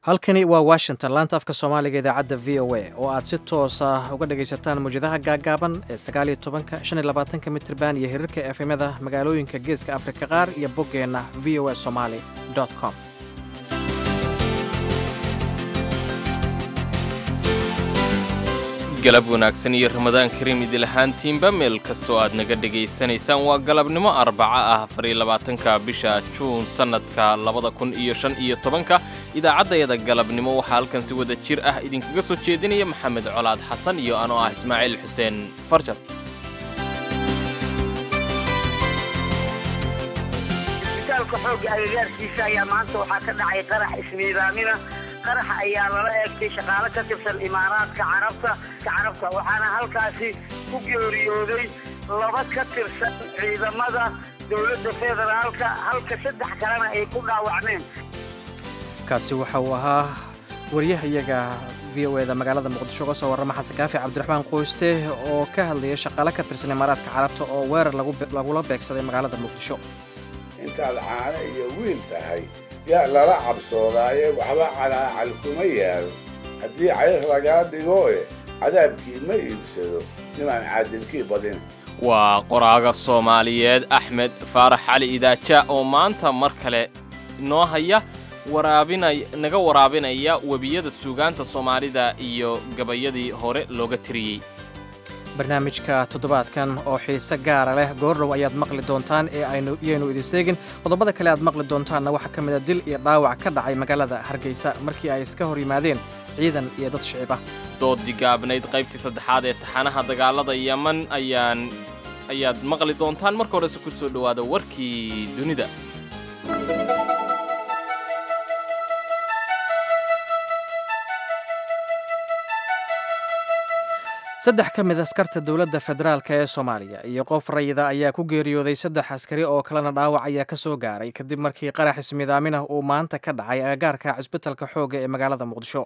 halkani waa washington laanta afka soomaaliga idaacadda v o a oo aad si toos ah uga dhagaysataan mawjadaha gaaggaaban ee sagaaliyo tobanka shan iyo labaatanka mitirban iyo hirarka efemyada magaalooyinka geeska afrika qaar iyo boggeenna v o a somaali com galab wanaagsan iyo ramadaan kariim idil ahaantiinba meel kastoo aad naga dhegaysanaysaan waa galabnimo arbaca ah afariyo labaatanka bisha juun sannadka labada kun iyo shan iyo tobanka idaacaddayada galabnimo waxaa halkan si wada jir ah idinkaga soo jeedinaya maxamed colaad xasan iyo anoo ah ismaaciil xuseen farjar isbitaalka xoogga agagaarkiisa ayaa maanta waxaa ka dhacay qarax ismiidaamina qaraxa ayaa lala eegtay shaqaalo ka tirsan imaaraadka carabta carabta waxaana halkaasi ku geeriyooday laba ka tirsan ciidamada dowladda federaalka halka saddex kalena ay ku dhaawacmeen kaasi waxa uu ahaa wariyahayaga v o eda magaalada muqdisho uga soo warrama xasan kaafi cabdiraxmaan qoyste oo ka hadlaya shaqaale ka tirsan imaaraadka carabta oo weerar lagula beegsaday magaalada muqdisho intaad caano iyo wiil tahay yaa lala cabsoodaaye waxba calaacal kuma yaal haddii cayr lagaa dhigoe cadaabkii ma iibsado nimaan caadilkii badin waa qoraaga soomaaliyeed axmed faarax cali idaaja oo maanta mar kale inoo haya waraabinay naga waraabinaya webiyada suugaanta soomaalida iyo gabayadii hore looga tiriyey barnaamijka toddobaadkan oo xiise gaara leh goordhow ayaad maqli doontaan ee aynu idin seegin qodobada kale aad maqli doontaanna waxaa ka mida dil iyo dhaawac ka dhacay magaalada hargeysa markii ay iska hor yimaadeen ciidan iyo dad shicib ah doodii gaabnayd qaybtii saddexaad ee taxanaha dagaalada yeman ayaan ayaad maqli doontaan marka horese ku soo dhowaada warkii dunida saddex ka mid askarta dowladda federaalk ee soomaaliya iyo qof rayida ayaa ku geeriyooday saddex askari oo kalena dhaawac ayaa ka soo gaaray kadib markii qarax ismiidaaminah uu maanta ka dhacay agagaarka cisbitalka xoogga ee magaalada muqdisho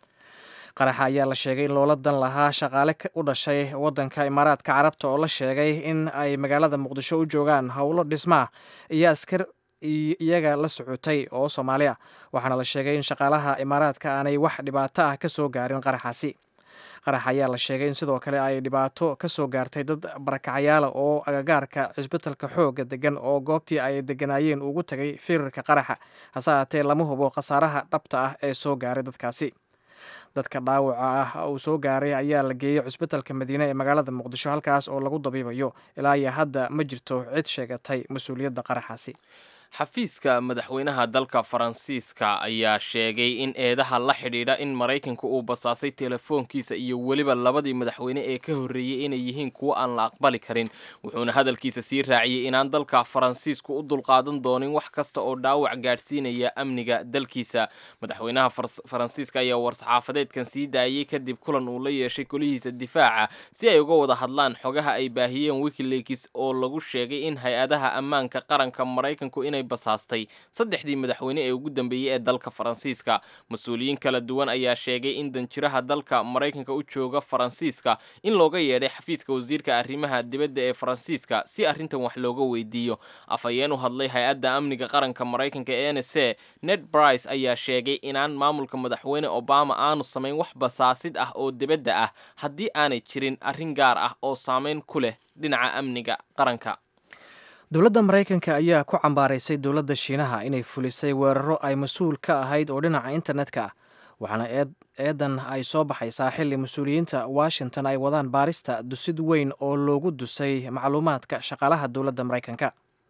qaraxa ayaa la sheegay in loola dan lahaa shaqaale u dhashay waddanka imaaraadka carabta oo la sheegay in ay magaalada muqdisho u joogaan howlo dhismaah iyo askar iyaga la socotay oo soomaali ah waxaana la sheegay in shaqaalaha imaaraadka aanay wax dhibaato ah ka soo gaarin qaraxaasi qarax ayaa la sheegay in sidoo kale ay dhibaato ka soo gaartay dad barakacayaala oo agagaarka cisbitalka xoogga degan oo goobtii ay deganaayeen ugu tagay firarka qaraxa hase haatee lama hubo khasaaraha dhabta ah ee soo gaaray dadkaasi dadka dhaawaca ah uu soo gaaray ayaa la geeyey cisbitalka madiine ee magaalada muqdisho halkaas oo lagu dabiibayo ilaa iyo hadda ma jirto cid sheegatay mas-uuliyadda qaraxaasi xafiiska madaxweynaha dalka faransiiska ayaa sheegay in eedaha la xidhiidha in maraykanka uu basaasay telefoonkiisa iyo weliba labadii madaxweyne ee ka horreeyey inay yihiin kuwo aan la aqbali karin wuxuuna hadalkiisa sii raaciyey inaan dalka faransiisku u dulqaadan doonin wax kasta oo dhaawac gaadhsiinaya amniga dalkiisa madaxweynaha faransiiska ayaa war-saxaafadeedkan sii daayey kadib kulan uu la yeeshay golihiisa difaaca si ay uga wada hadlaan xogaha ay baahiyeen wikileaks oo lagu sheegay in hay-adaha ammaanka qaranka maraykanku inay basaastay saddexdii madaxweyne ee ugu dambeeyey ee dalka faransiiska mas-uuliyiin kala duwan ayaa sheegay in danjiraha dalka maraykanka u jooga faransiiska in looga yeedhay xafiiska wasiirka arrimaha dibadda ee faransiiska si arrintan wax looga weydiiyo afhayeen u hadlay hay-adda amniga qaranka maraykanka ee n s a ned brice ayaa sheegay inaan maamulka madaxweyne obama aanu samayn wax basaasid ah oo dibadda ah haddii aanay jirin arrin gaar ah oo saameyn ku leh dhinaca amniga qaranka dowladda maraykanka ayaa ku cambaaraysay dowladda shiinaha inay fulisay weeraro ay mas-uul ka ahayd oo dhinaca internetka ah waxaana eedan ay soo baxaysaa xilli mas-uuliyiinta washington ay wadaan baarista dusid weyn oo loogu dusay macluumaadka shaqaalaha dowladda maraykanka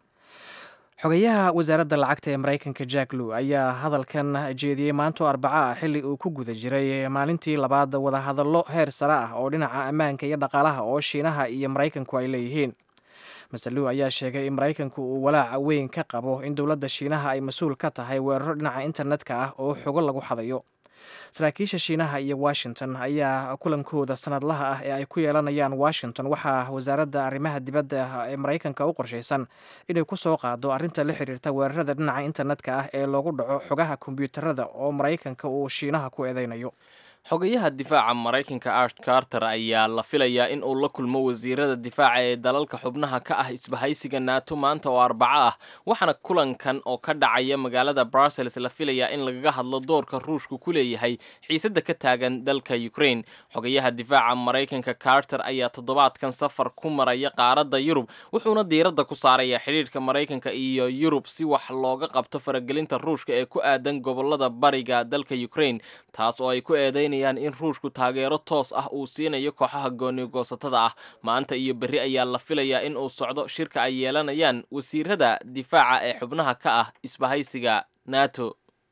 xogayaha wasaaradda lacagta ee maraykanka jack lew ayaa hadalkan jeediyey maanto arbaco ah xilli uu ku guda jiray maalintii labaad wadahadallo heer sare ah oo dhinaca ammaanka iyo dhaqaalaha oo shiinaha iyo maraykanku ay leeyihiin masaluw ayaa sheegay in maraykanku uu walaaca weyn ka qabo in dowladda shiinaha ay mas-uul ka tahay weeraro dhinaca internetka ah oo xogo lagu xadayo saraakiisha shiinaha iyo washington ayaa kulankooda sanadlaha ah ee ay ku yeelanayaan washington waxaa wasaaradda arrimaha dibadda ee maraykanka u qorshaysan inay ku soo qaado arrinta la xiriirta weerarada dhinaca internetka ah ee loogu dhaco xogaha kombyuutarada oo maraykanka uu shiinaha ku eedeynayo xogayaha difaaca maraykanka ash carter ayaa la filayaa in uu la kulmo wasiirada difaaca ee dalalka xubnaha ka ah isbahaysiga nato maanta oo arbaco ah waxaana kulankan oo ka dhacaya magaalada brussels la filayaa in lagaga hadlo doorka ruushku ku leeyahay xiisadda ka taagan dalka ukraine xogayaha difaaca maraykanka carter ayaa toddobaadkan safar ku maraya qaaradda yurub wuxuuna diiradda ku saaraya xidhiidhka maraykanka iyo yurub si wax looga qabto faragelinta ruushka ee ku aadan gobolada bariga dalka ukraine taas oo ay ku eedeyn in ruushku taageero toos ah uu siinayo kooxaha goonigoosatada ah maanta iyo berri ayaa la filayaa in uu socdo shirka ay yeelanayaan wasiirada difaaca ee xubnaha ka ah isbahaysiga nato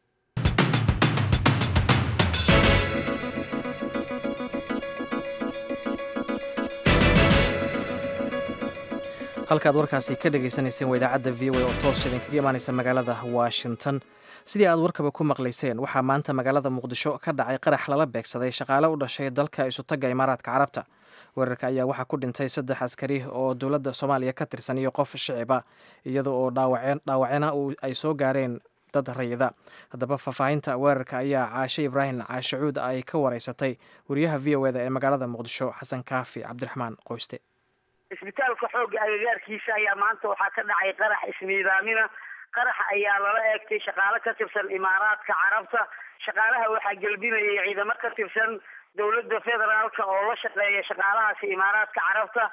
halkaad warkaasi ka dhagaysanayseen waa idaacadda v o a oo toos idinkaga imaanaysa magaalada washington sidii aad warkaba ku maqlayseen waxaa maanta magaalada muqdisho ka dhacay qarax lala beegsaday shaqaale u dhashay dalka isutagga imaaraadka carabta weerarka ayaa waxaa ku dhintay saddex askari oo dowladda soomaaliya ka tirsan iyo qof shiciba iyada oo dhaawacena ay soo gaareen dad rayida haddaba faahfaahinta weerarka ayaa caashe ibraahim caashacuud ay ka wareysatay wariyaha v o eda ee magaalada muqdisho xasan kaafi cabdiraxmaan qoyste isbitaalka xoogga agagaarkiisa ayaa maanta waxaa ka dhacay qarax ismiidaamina qaraxa ayaa lala eegtay shaqaale ka tirsan imaaraadka carabta shaqaalaha waxaa gelbinayay ciidamo ka tirsan dowladda federaalka oo la shaqeeya shaqaalahaasi imaaraadka carabta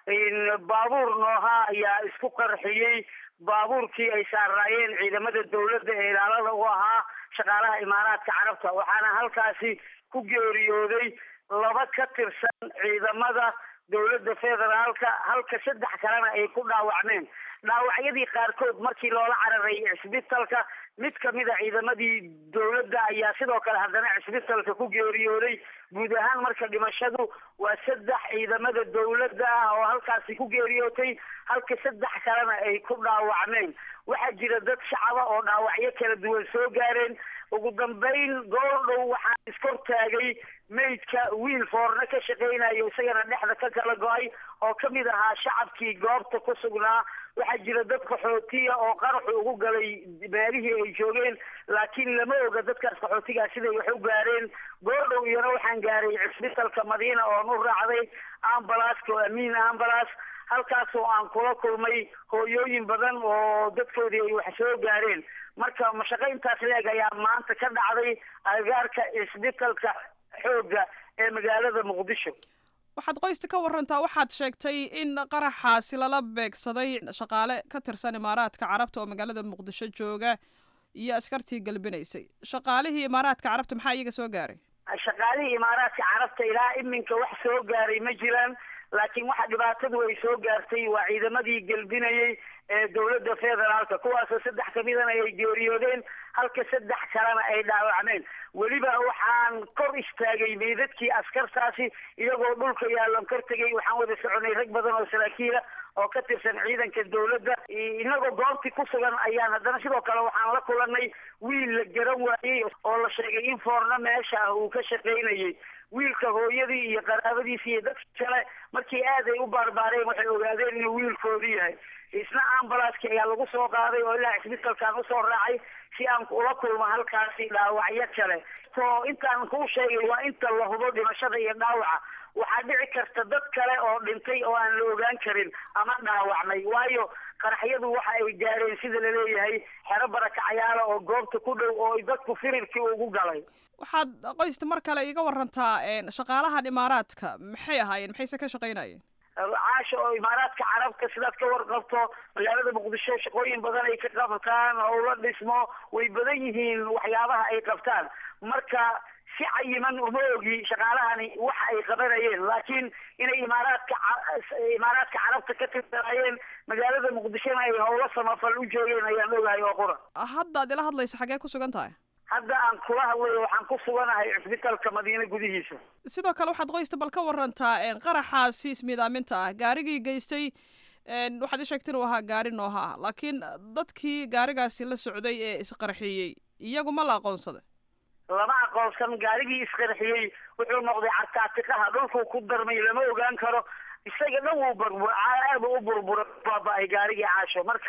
baabuur nooha ayaa isku qarxiyey baabuurkii ay saaraayeen ciidamada dowladda ee ilaalada u ahaa shaqaalaha imaaraadka carabta waxaana halkaasi ku geeriyooday laba ka tirsan ciidamada dowladda federaalka halka saddex kalena ay ku dhaawacmeen dhaawacyadii qaarkood markii loola cararay cisbitalka mid kamid a ciidamadii dowladda ayaa sidoo kale haddana cisbitalka ku geeriyooday guud ahaan marka dhimashadu waa saddex ciidamada dowladda ah oo halkaasi ku geeriyootay halka saddex kalena ay ku dhaawacmeen waxaa jira dad shacaba oo dhaawacyo kala duwan soo gaareen ugu dambeyn goordhow waxaa iskor taagay maydka wiil foorna ka shaqaynayo isagana dhexda ka kala go-ay oo kamid ahaa shacabkii goobta ku sugnaa waxaa jira dad qaxootiya oo qaraxu ugu galay meelihii ay joogeen laakiin lama oga dadkaas qaxootigaa siday wax u gaareen goordhow iyana waxaan gaaray cisbitalka madiina oon u raacday ambalaska oo amiin ambalas halkaasoo aan kula kulmay hooyooyin badan oo dadkoodii ay wax soo gaareen marka mashaqo intaas leeg ayaa maanta ka dhacday agagaarka cisbitalka xoogga ee magaalada muqdisho waxaad qoysta ka warantaa waxaad sheegtay in qaraxaasi lala beegsaday shaqaale ka tirsan imaaraadka carabta oo magaalada muqdisho jooga iyo askartii galbinaysay shaqaalihii imaaraadka carabta maxaa iyaga soo gaaray shaqaalihii imaaraadka carabta ilaa iminka wax soo gaaray ma jiraan laakiin waxa dhibaatadu ay soo gaartay waa ciidamadii gelbinayay ee dowladda federaalka kuwaasoo saddex kamidana ay geeriyoodeen halka saddex kalena ay dhaawacmeen weliba waxaan kor istaagay meydadkii askartaasi iyagoo dhulka yaalan kor tegay waxaan wada soconay rag badan oo saraakiila oo ka tirsan ciidanka dowladda inagoo goobtii ku sugan ayaan haddana sidoo kale waxaan la kulanay wiil la garan waayey oo la sheegay in foorno meesha ah uu ka shaqaynayay wiilka hooyadii iyo qaraabadiisi iyo dadka kale markii aad ay u baarbaareen waxay ogaadeen inuu wiilkoodu yahay isna ambalaaskii ayaa lagu soo qaaday oo ilaa cisbitalkaan usoo raacay si aan ula kulmo halkaasi dhaawacyo kale to intaan kuu sheegay waa inta la hubo dhimashada iyo dhaawaca waxaa dhici karta dad kale oo dhintay oo aan la ogaan karin ama dhaawacmay waayo qaraxyadu waxa ay gaareen sida laleeyahay xero barakacayaala oo goobta ku dhow oo dadku firirkii ugu galay waxaad qoysta mar kale iga warantaa shaqaalahan imaaraadka maxay ahaayeen maxayse ka shaqaynayeen caasha oo imaaraadka carabta sidaad ka warqabto magaalada muqdisho shaqooyin badan ay ka qabtaan howlo dhismo way badan yihiin waxyaabaha ay qabtaan marka si cayiman uma ogi shaqaalahani waxa ay qabanayeen laakiin inay imaaraadka imaaraadka carabta ka tirsanaayeen magaalada muqdishona ay howlo samafal u joogeen ayaan ogahay oo qura haddaad ila hadlaysa xaggee ku sugan tahay hadda aan kula hadlayo waxaan ku suganahay cisbitalka madiine gudihiisa sidoo kale waxaad qoysta bal ka warantaa qaraxaasi ismiidaaminta ah gaarigii geystay waxaad i sheegta inuu ahaa gaari nooha ah laakiin dadkii gaarigaasi la socday ee isqarxiyey iyagu ma la aqoonsaday lama aqoonsan gaarigii isqarxiyey wuxuu noqday cartaatiqaha dhulkuu ku darmay lama ogaan karo isaga dhan wuu burbur aada u burbura baaba-ay gaarigii caasho marka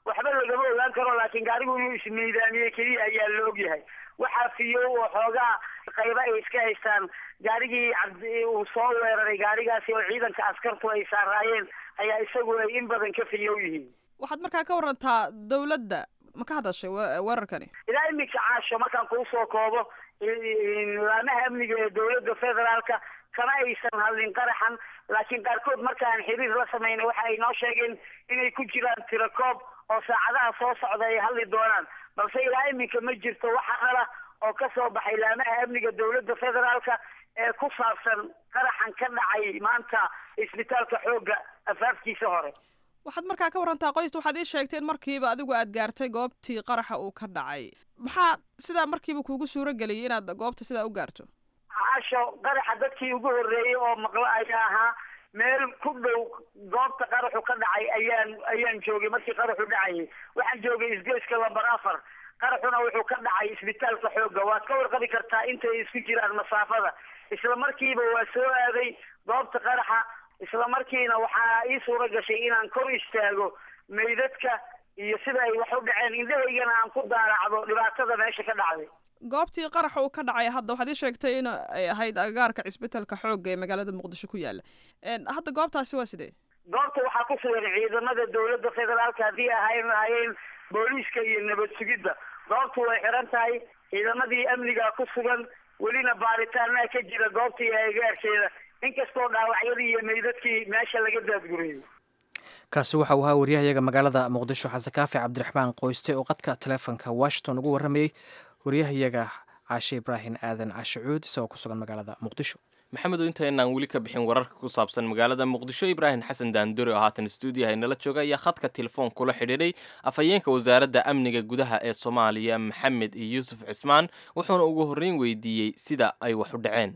waxba lagama ogaan karo laakiin gaarigu inuu ismiidaamiyey keliya ayaa la ogyahay waxaa fiyow oo xoogaa qayba ay iska haystaan gaarigii cabdi uu soo weeraray gaarigaasi oo ciidanka askartu ay saaraayeen ayaa isagu ay in badan ka fiyow yihiin waxaad markaa ka warantaa dowladda ma ka hadashay we- weerarkani ilaa iminka caasho markaan kuu soo koobo laamaha amniga ee dowladda federaalka kama aysan hadlin qaraxan laakiin qaarkood markaan xiriir la sameynay waxa ay noo sheegeen inay ku jiraan tirakoob oo saacadaha soo socda ay hadli doonaan balse ilaa iminka ma jirto waxa qala oo ka soo baxay laamaha amniga dowladda federaalka ee ku saabsan qaraxan ka dhacay maanta isbitaalka xoogga afaafkiisa hore waxaad markaa ka warantaa qoysta waxaad ii sheegteen markiiba adigu aad gaartay goobtii qaraxa uu ka dhacay maxaa sidaa markiiba kuugu suuro geliyay inaad goobta sidaa u gaarto caasho qaraxa dadkii ugu horreeyey oo maqlo ayaa ahaa meel ku dhow goobta qaraxu ka dhacay ayaan ayaan joogay markii qaraxu dhacayay waxaan joogay isgoyska lambar afar qaraxuna wuxuu ka dhacay isbitaalka xoogga waad ka warqabi kartaa intay isku jiraan masaafada isla markiiba waa soo aaday goobta qaraxa isla markiina waxaa ii suuro gashay inaan kor istaago meydadka iyo sida ay wax u dhaceen indhahaygana aan ku daaracdo dhibaatada meesha ka dhacday goobtii qaraxa uu ka dhacay hadda waxaad ii sheegtay in ay ahayd agagaarka cisbitaalka xoogga ee magaalada muqdisho ku yaala hadda goobtaasi waa sidee goobta waxaa ku sugan ciidamada dowladda federaalka haddii ahayn lahaayeen booliiska iyo nabad sugidda goobtu way xiran tahay ciidamadii amniga ku sugan welina baaritaanaa ka jira goobtii agagaarkeeda inkastoo dhaawacyadii iyo meydadkii meesha laga daadguriyey kaasi waxa uu ahaa waryahayaga magaalada muqdisho xasan kaafi cabdiraxmaan qoyste oo qadka taleefonka washington ugu warramayey waryahayaga caashe ibraahim aadan cashicuud isagoo ku sugan magaalada muqdisho maxamedo intaynaan weli ka bixin wararka ku saabsan magaalada muqdisho ibraahim xasan daandore oo haatan stuudiyaha inala jooga ayaa khadka telefoon kula xidhiidhay afhayeenka wasaaradda amniga gudaha ee soomaaliya maxamed iyo yuusuf cismaan wuxuuna ugu horreyn weydiiyey sida ay wax u dhaceen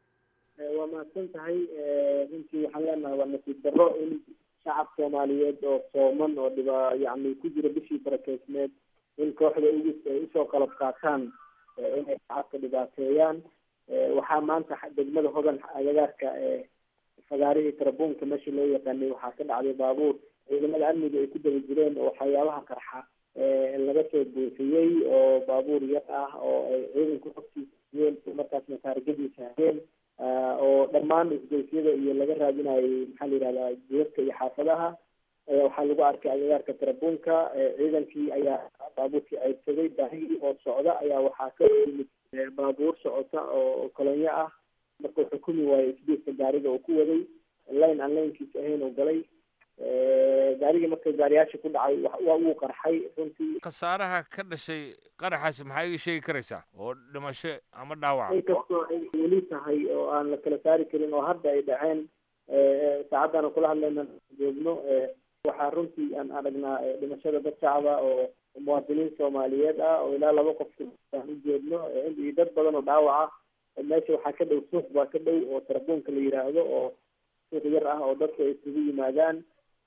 waa mahadsan tahay runtii waxaan leenahay waa nasiib darro in shacab soomaaliyeed oo sooman oo dhiba yani ku jira bishii barakeysneed in kooxda ugu ay usoo qalab qaataan inay shacabka dhibaateeyaan waxaa maanta degmada hodan agagaarka fagaarihii tarabuunka meesha loo yaqaanay waxaa ka dhacday baabuur ciidamada amniga ay ku daba jireen oo waxyaabaha qarxa laga soo buufiyey oo baabuur yar ah oo ay ciidanku hogtiisayeen markaasna taarigadiisa hayeen oo dhammaan isgoysyada iyo laga raadinayay maxaa la yihahdaa jeerka iyo xaafadaha waxaa lagu arkay agagaarka tarabuunka ciidankii ayaa baabuurkii ceydsaday baahigii oo socda ayaa waxaa ka yimid baabuur socota oo kolonyo ah marka wuxuu kumi waayey isbiiska gaariga uu ku waday line aan laynkiisa ahayn uu galay gaarigii marka gaariyaasha ku dhacay waa wuu qarxay runtii khasaaraha ka dhashay qaraxaasi maxaa iga sheegi karaysaa oo dhimasho ama dhaawaca inkastoo ay weli tahay oo aan la kala saari karin oo hadda ay dhaceen saacaddan aan kula hadlayna joogno waxaa runtii aan aragnaa dhimashada dad shacaba oo muwaadiniin soomaaliyeed ah oo ilaa laba qof aan u jeedno iyo dad badan oo dhaawac ah meesha waxaa ka dhow suuq baa ka dhow oo tarabuunka la yidhaahdo oo suuq yar ah oo dadku ay isugu yimaadaan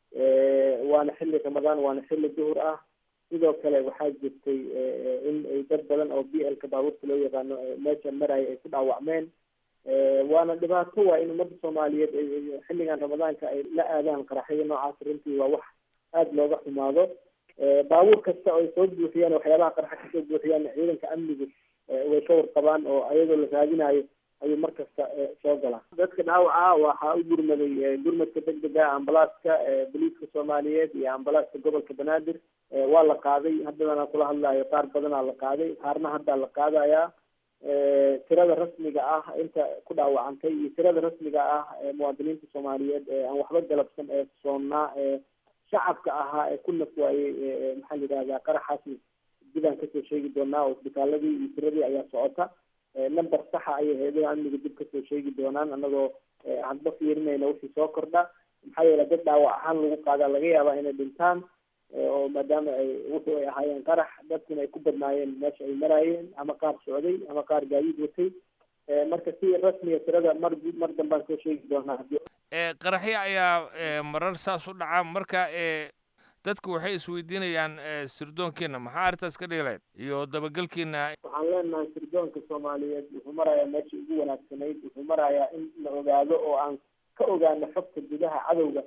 waana xilli ramadaan waana xilli duhur ah sidoo kale waxaa jirtay in ay dad badan oo b l ka baabuurta loo yaqaano meesha maraya ay ku dhaawacmeen waana dhibaato waa in ummadda soomaaliyeed xilligan ramadaanka ay la aadaan qaraxyada noocaas runtii waa wax aada looga xumaado baabuur kasta oo ay soo buuxiyaan waxyaabaha qarxa kasoo buuxiyaan ciidanka amnigu way ka warqabaan oo ayadoo la raadinayo ayuu mar kasta soo galaa dadka dhaawaca waxaa u gurmaday gurmadka degdega ambalaaska boliiska soomaaliyeed iyo ambalaaska gobolka banaadir waa la qaaday haddadana kula hadlayo qaar badanaa la qaaday qaarna haddaa la qaadayaa tirada rasmiga ah inta ku dhaawacantay iyo tirada rasmiga ah muwaadiniinta soomaaliyeed aan waxba galabsan ee soonnaa ee shacabka ahaa ee ku naf waayey maxaa la yidhahdaa qaraxaasi dibaan kasoo sheegi doonaa oo isbitaaladii iyo tiradii ayaa socota number saxa ayay hay-adaha amniga dib kasoo sheegi doonaan anagoo hadba fiirinayna wixii soo kordha maxaa yeele dad dhaawac ahaan lagu qaadaa laga yaabaa inay dhintaan oo maadaama ay wuxuu ay ahaayeen qarax dadkuna ay ku badnaayeen meesha ay maraayeen ama qaar socday ama qaar gaadiid watay marka si rasmiga tirada mar mar dambaan soo sheegi doonaa hadii qaraxyo ayaa marar saas u dhaca marka dadku waxay isweydiinayaan sirdoonkiina maxaa arrintaas ka dhigilayd iyo dabagelkiina waxaan leenahay sirdoonka soomaaliyeed wuxuu marayaa meeshii ugu wanaagsanayd wuxuu marayaa in la ogaado oo aan ka ogaano xogta gudaha cadowga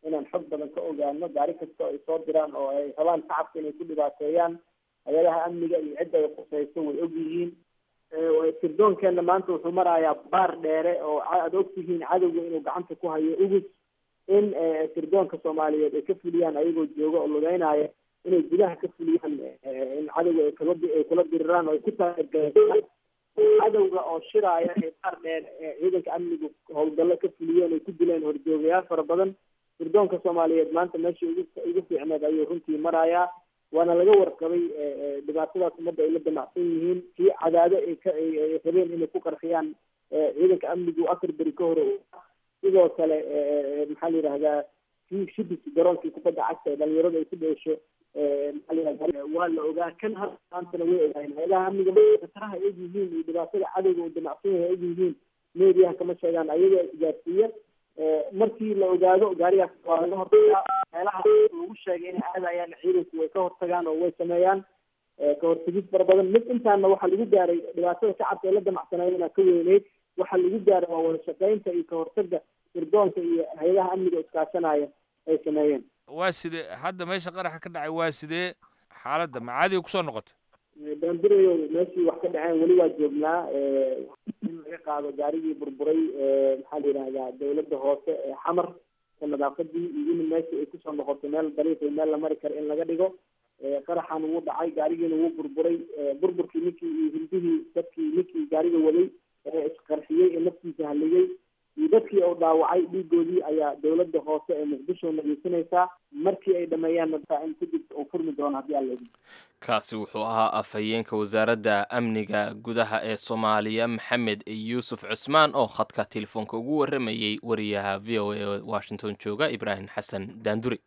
inaan xog badan ka ogaano gaari kasta oo ay soo diraan oo ay rabaan shacabka inay ku dhibaateeyaan hay-adaha amniga iyo cidda ay khusayso way og yihiin sirdoonkeena maanta wuxuu marayaa baar dheere oo aada ogtihiin cadowga inuu gacanta ku hayo ugus in sirdoonka soomaaliyeed ay ka fuliyaan ayagoo jooga oo lugeynaya inay gudaha ka fuliyaan in cadowga ay kala ay kula diriraan oo ay ku taageeraan cadowga oo shiraaya ee baar dheer ciidanka amnigu howlgallo ka fuliyeen ay ku dileen horjoogayaal fara badan sirdoonka soomaaliyeed maanta meeshii ugu ugu fiicneed ayuu runtii marayaa waana laga warqabay dhibaatadaas ummadda ay la damacsan yihiin kii cadaado ay ka ay rabeen inay ku qarxiyaan ciidanka amnigu afar beri ka hore sidoo kale maxaa la yidhahdaa kii shibis garoonkii kubadda cagta ee dhalinyarada ay ku dheesho maxaa la yidhahdaa waa la ogaa kan hadda maantana way ogaayeen hay-adaha amniga khataraha ay og yihiin iyo dhibaatada cadowga uu damacsan yahay og yihiin meediyaha kama sheegaan ayaga isgaarsiiya markii la ogaado gaarigaas waa laga hortagaa meelaha lagu sheegay inay aadayaan ciidanku way ka hortagaan oo way sameeyaan ka hortagid fara badan mid intaana waxaa lagu gaaray dhibaatada shacabka ay la damacsanayena ka weyneyd waxaa lagu gaaray waa wada shaqeynta iyo ka hortaga sirdoonka iyo hay-adaha amniga iskaashanaya ay sameeyeen waa sidee hadda meesha qaraxa ka dhacay waa sidee xaaladda macaadiga kusoo noqotay baanbirayo meeshii wax ka dhaceen weli waa joognaa in laga qaado gaarigii burburay maxaa la yidhahdaa dawladda hoose ee xamar ka nadaafadii iyo in meeshii ay kusoo noqoto meel dariiqi meel la mari karo in laga dhigo qaraxan wuu dhacay gaarigiina wuu burburay burburkii ninkii iyo hindihii dadkii ninkii gaariga waday ee isqarxiyey ee naftiisa haligay iyo dadkii oo dhaawacay dhiigoodii ayaa dawladda hoose ee muqdisho nageysanaysaa markii ay dhameeyaanna in kadib uu furmi doono haddii alla idin kaasi wuxuu ahaa afhayeenka wasaaradda amniga gudaha ee soomaaliya maxamed yuusuf cusmaan oo khadka telefoonka ugu waramayey wariyaha v o a ee washington jooga ibraahim xasan daanduri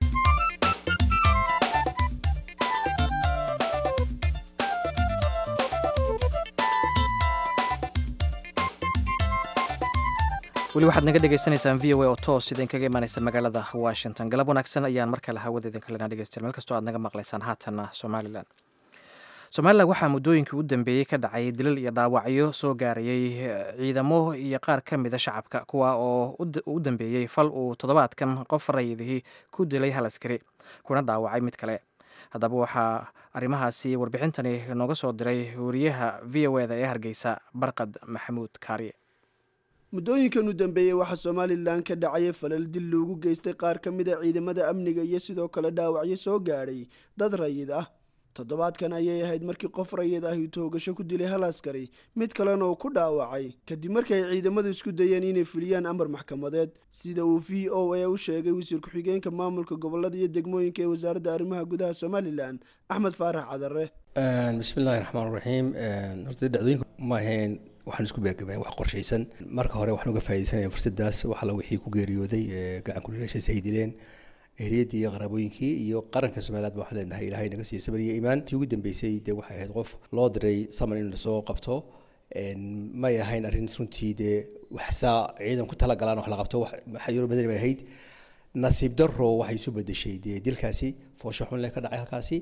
weli waxaad naga dhegeysaneysaan v o a oo toos idinkaga imaaneysa magaalada washington galab wanaagsan ayaan mar kale hawada idinka lenaa dhegeystayaal meel kastoo aad naga maqlaysaan haatanna somalilan somalilan waxaa muddooyinkii u dambeeyey ka dhacay dilal iyo dhaawacyo soo gaarayay ciidamo iyo qaar ka mida shacabka kuwa oo u dambeeyey fal uu toddobaadkan qof rayidihii ku dilay hal askari kuna dhaawacay mid kale haddaba waxaa arrimahaasi warbixintani nooga soo diray wariyaha v o eda ee hargeysa barqad maxamuud kaariye muddooyinkan u dambeeyey waxaa somalilan ka dhacayay falal dil loogu geystay qaar ka mid a ciidamada amniga iyo sidoo kale dhaawacyo soo gaadhay dad rayid ah toddobaadkan ayay ahayd markii qof rayid ahi toogasho ku dilay hal askari mid kalena uu ku dhaawacay kadib markii ay ciidamadu isku dayeen inay fuliyaan amar maxkamadeed sida uu v o a u sheegay wasiir ku-xigeenka maamulka gobolada iyo degmooyinka ee wasaaradda arrimaha gudaha somalilan axmed faarax cadare bismillahi raxmaan raxiim horta dhacdooyinka ma ahayn waxaan isku beegabeen wax qorshaysan marka hore waxaan uga faaidaysanaya fursadaas waxala wixii ku geeriyooday gacan kulilaashaas ay dileen ehliyadii iyo qaraabooyinkii iyo qaranka somalilaad ba waxaan leenahay ilahay naga siiyo sabar iyo iimaan tii ugu dambeysay dee waxay ahayd qof loo diray saman in lasoo qabto may ahayn arrin runtii dee waxsaa ciidan ku talagalaan wax la qabto waxayaro badani bay ahayd nasiib daro waxay isu bedeshay dee dilkaasi foosho xun leh ka dhacay halkaasi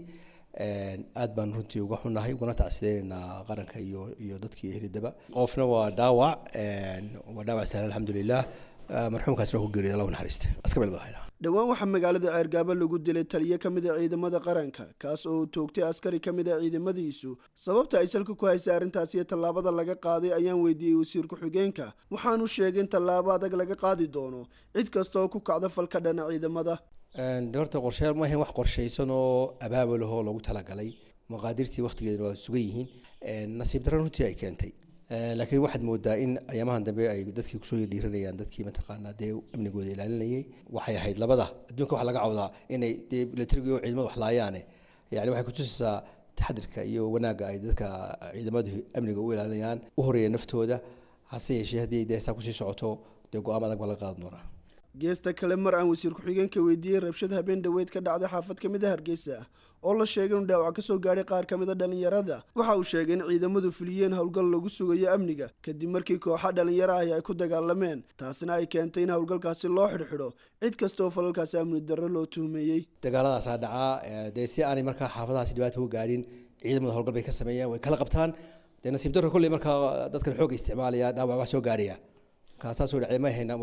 aad baan runtii uga xunnahay ugana tacsideynaa qaranka iyo iyo dadkii ehlidaba qofna waa dhaawac waa dhaawac sahlan alxamdulilah marxuumkaasna waa ku geeriyay allah naxariista aska meel badahaynaa dhowaan waxaa magaalada ceergaabo lagu dilay taliyo ka mid a ciidamada qaranka kaas oo uu toogtay askari ka mid a ciidamadiisu sababta ay salka ku haysay arrintaas iyo tallaabada laga qaaday ayaan weydiiyey wasiir ku-xigeenka waxaanu sheegay in tallaabo adag laga qaadi doono cid kasta oo ku kacda falka dhana ciidamada de horta qorshayaal ma ahayn wax qorshaysan oo abaabulahoo loogu talagalay maqaadirtii waktigeedana waa sugan yihiin nasiib darran runtii ay keentay laakiin waxaad moodaa in ayaamahan dambe ay dadkii kusoo dhiiranayaan dadkii mataqaanaa dee amnigooda ilaalinayay waxay ahayd labada adduunka waxa laga cawdaa inay dee milatariga oo ciidamada wax laayaane yani waxay kutusaysaa taxadirka iyo wanaagga ay dadka ciidamadu amniga u ilaalinayaan u horeeya naftooda hase yeeshee haddii dee saa kusii socoto dee go-aam adag baa laga qaadan doonaa geesta kale mar aan wasiir ku-xigeenka weydiiyey rabshad habeen dhoweyd ka dhacday xaafad ka mid a hargeysa oo la sheegay inuu dhaawac ka soo gaadhay qaar ka mid a dhallinyarada waxa uu sheegay in ciidamadu fuliyeen howlgal lagu sugayo amniga kadib markii kooxa dhallinyaro ahi ay ku dagaalameen taasina ay keentay in howlgalkaasi loo xidhxidho cid kasta oo falalkaasi amni darro loo tuhmeeyey dagaaladaasaa dhacaa dee si aanay markaa xaafadahaasi dhibaata uga gaadhin ciidamada howlgal bay ka sameeyaan way kala qabtaan dee nasiib darro kolley markaa dadkan xoogga isticmaalaya dhaawac wax soo gaadhaya markaa saasoo dhacday ma hayna wax dhibaata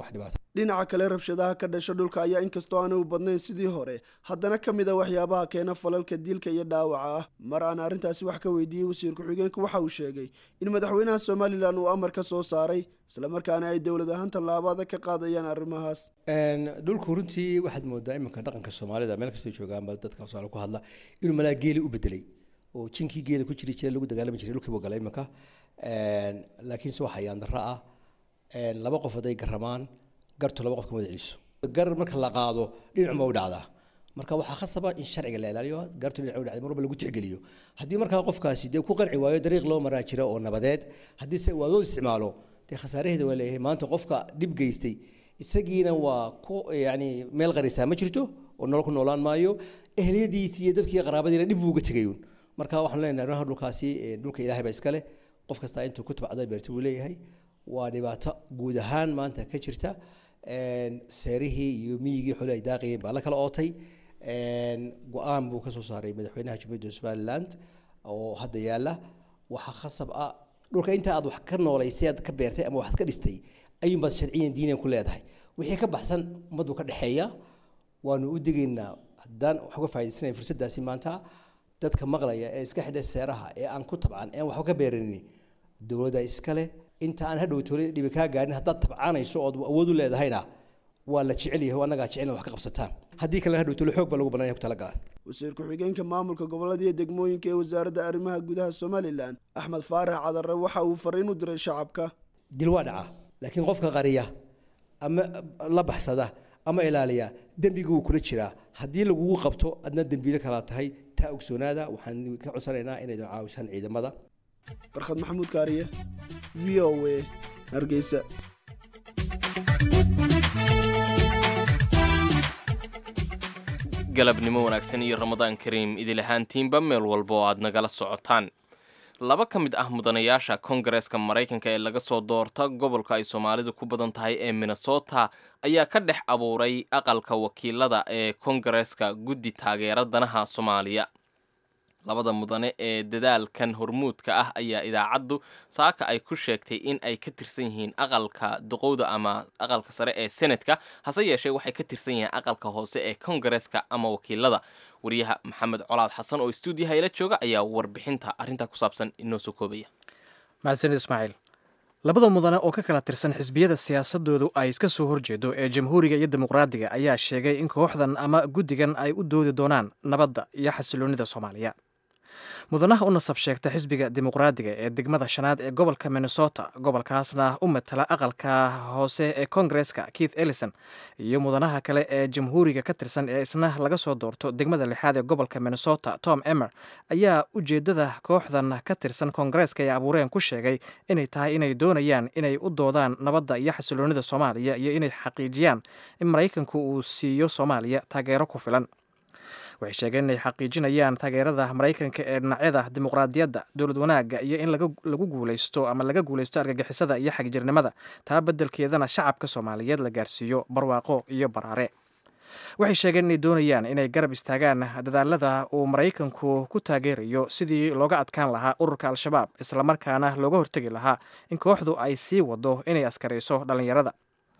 dhinaca kale rabshadaha ka dhasha dhulka ayaa inkastoo aanay u badnayn sidii hore haddana ka mid a waxyaabaha keena falalka dilka iyo dhaawaca ah mar aan arrintaasi wax ka weydiiyey wasiir ku-xigeenku waxa uu sheegay in madaxweynaha somalilan uu amar ka soo saaray islamarkaana ay dowlad ahaan tallaabada ka qaadayaan arrimahaas dhulku runtii waxaad moodaa iminka dhaqanka soomaalida meel kastoo joogaanba dadka soomaali ku hadla inuu malaa geeli u bedelay oo jinkii geela ku jiri jiray lagu dagaalami jiray dhulkii buu galay iminka laakiinse waxa yaan darro ah laba qof hadday garamaan gartu laba qof ka wada celiso gar marka la qaado dhinacuma u dhacdaa marka waxaa khasaba in sharciga la ilaaliyo gartu dhinac u dhacday mar walba lagu tixgeliyo haddii markaa qofkaasi dee ku qanci waayo dariiq loo maraa jira oo nabadeed haddii se waadoo isticmaalo dee khasaaraheeda waa leeyahay maanta qofka dhib geystay isagiina waa ku yani meel qarisaa ma jirto oo nolol ku noolaan maayo ehliyadiisi iyo dadkii qaraabadiina dhib buu uga tegayuun marka waxaan leenahay arrimaha dhulkaasi dhulka ilaahay baa iskale qof kasta intuu ku tabcada beerta buu leeyahay waa dhibaato guud ahaan maanta ka jirta seerihii iyo miyigii xoole ay daaqayeen baa la kala ootay go-aan buu ka soo saaray madaxweynaha jumhuuriyadda somaliland oo hadda yaala waxaa khasab ah dhulka inta aad wax ka noolaysay aad ka beertay ama waxaad ka dhistay ayuunbaad sharciyan diiniyan ku leedahay wixii ka baxsan ummaddu ka dhexeeya waanu u digaynaa haddaan wax uga faa'idaysanayn fursaddaasi maanta dadka maqlaya ee iska xidha seeraha ee aan ku tabcan ee aan waxba ka beeranin dowladda iskale inta aan hadhow tole dhibi kaa gaarin haddaad tabcaanayso ood awood u leedahayna waa la jecel yahay annagaa jecel wax ka qabsataan haddii kalena hadhow tole xoog baa lagu banaan ku talagalaan wasiir ku-xigeenka maamulka gobolada iyo degmooyinka ee wasaaradda arrimaha gudaha somalilan axmed faarax cadare waxa uu fariin u diray shacabka dil waa dhaca laakiin qofka qariya ama la baxsada ama ilaaliya dembiga wuu kula jiraa haddii lagugu qabto adna dembiile kalaa tahay taa ogsoonaada waxaan ka codsanaynaa inaydan caawisaan ciidamada farkhad maxamuud kaariye v o a hargeysa galabnimo wanaagsan iyo ramadaan kariim idil ahaantiinba meel walba oo aad nagala socotaan laba ka mid ah mudanayaasha kongareeska maraykanka ee laga soo doorta gobolka ay soomaalidu ku badan tahay ee minnesota ayaa ka dhex abuuray aqalka wakiilada ee kongareeska guddi taageera danaha soomaaliya labada mudane ee dadaalkan hormuudka ah ayaa idaacaddu saaka ay ku sheegtay in ay ka tirsan yihiin aqalka duqowda ama aqalka sare ee senatka hase yeeshee waxay ka tirsan yihiin aqalka hoose ee kongareeska ama wakiilada wariyaha maxamed colaad xasan oo stuudiyaha ila jooga ayaa warbixinta arrintaa ku saabsan inoo soo koobaya mahadsanid ismaaciil labada mudane oo ka kala tirsan xisbiyada siyaasadoodu ay iska soo horjeedo ee jamhuuriga iyo dimuqraadiga ayaa sheegay in kooxdan ama guddigan ay u doodi doonaan nabadda iyo xasiloonnida soomaaliya mudanaha u nasab sheegta xisbiga dimuqraadiga ee degmada shanaad ee gobolka minnesota gobolkaasna u matala aqalka hoose ee kongareska keith ellison iyo mudanaha kale ee jamhuuriga ka tirsan ee isna laga soo doorto degmada lixaad ee gobolka minnesota tom emer ayaa ujeedada kooxdan ka tirsan kongareska ay abuureen ku sheegay inay tahay inay doonayaan inay u doodaan nabadda iyo xasiloonnida soomaaliya iyo inay xaqiijiyaan in maraykanku uu siiyo soomaaliya taageero ku filan waxay sheegeen inay xaqiijinayaan taageerada maraykanka ee dhinacyada dimuqraadiyadda dowlad wanaagga iyo in lagu guulaysto ama laga guulaysto argagixisada iyo xagjirnimada taa beddelkeedana shacabka soomaaliyeed la gaarsiiyo barwaaqo iyo baraare waxay sheegeen inay doonayaan inay garab istaagaan dadaalada uu maraykanku ku taageerayo sidii looga adkaan lahaa ururka al-shabaab islamarkaana looga hortegi lahaa in kooxdu ay sii wado inay askarayso dhallinyarada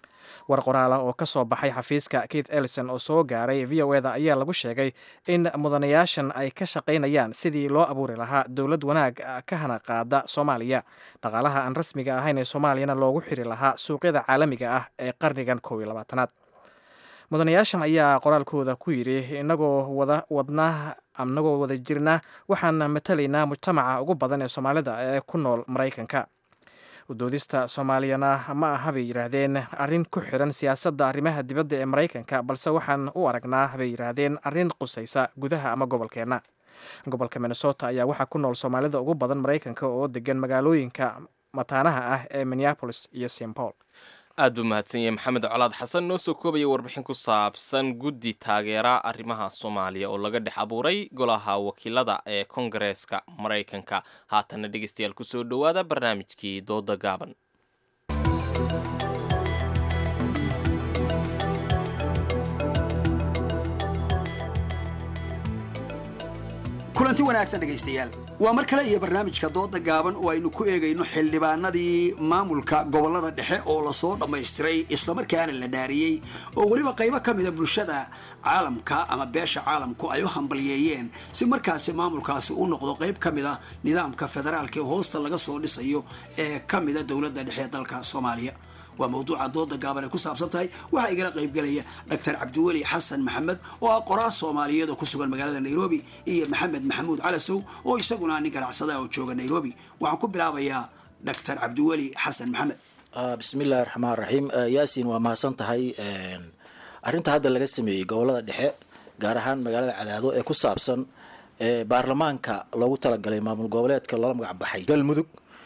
war qoraal ah oo ka soo baxay xafiiska keith ellison oo soo gaaray v o eda ayaa lagu sheegay in mudanayaashan ay ka shaqaynayaan sidii loo abuuri lahaa dowlad wanaag ka hana qaada soomaaliya dhaqaalaha aan rasmiga ahayn ee soomaaliyana loogu xiri lahaa suuqyada caalamiga ah ee qarnigan kow iyo labaatanaad mudanayaashan ayaa qoraalkooda ku yidhi inagoo wada wadnaa inagoo wada jirna waxaan matalaynaa mujtamaca ugu badan ee soomaalida ee ku nool maraykanka udoodista soomaaliyana ma aha bay yidhaahdeen arrin ku xiran siyaasadda arrimaha dibadda ee maraykanka balse waxaan u aragnaa bay yidhaahdeen arrin qusaysa gudaha ama gobolkeenna gobolka minnesota ayaa waxaa ku nool soomaalida ugu badan maraykanka oo degan magaalooyinka mataanaha ah ee minneapolis iyo st paul aad buu mahadsan yahay maxamed colaad xasan noo soo koobaya warbixin ku saabsan guddi taageera arrimaha soomaaliya oo laga dhex abuuray golaha wakiilada ee kongareeska maraykanka haatanna dhegeystayaal kusoo dhowaada barnaamijkii dooda gaaban kulanti wanaagsan dhegaystayaal waa mar kale iyo barnaamijka dooda gaaban oo aynu ku eegayno xildhibaanadii maamulka gobolada dhexe oo lasoo dhammaystiray islamarkaana la dhaariyey oo weliba qaybo ka mida bulshada caalamka ama beesha caalamku ay u hambalyeeyeen si markaasi maamulkaasi u noqdo qayb ka mida nidaamka federaalka ee hoosta laga soo dhisayo ee ka mida dowladda dhexe ee dalka soomaaliya waa mawduuca dooda gaaban ay ku saabsan tahay waxaa igala qaybgelaya dr cabdiweli xasan maxamed oo ah qoraal soomaaliyeed oo ku sugan magaalada nairobi iyo maxamed maxamuud calasow oo isaguna nin ganacsada oo jooga nairobi waxaan ku bilaabayaa dr cabdiweli xasan maxamed bismillahi raxmaan raxiim yaasin waa mahadsan tahay arrinta hadda laga sameeyey gobolada dhexe gaar ahaan magaalada cadaado ee ku saabsan baarlamaanka loogu talagalay maamul goboleedka loola magac baxay galmudug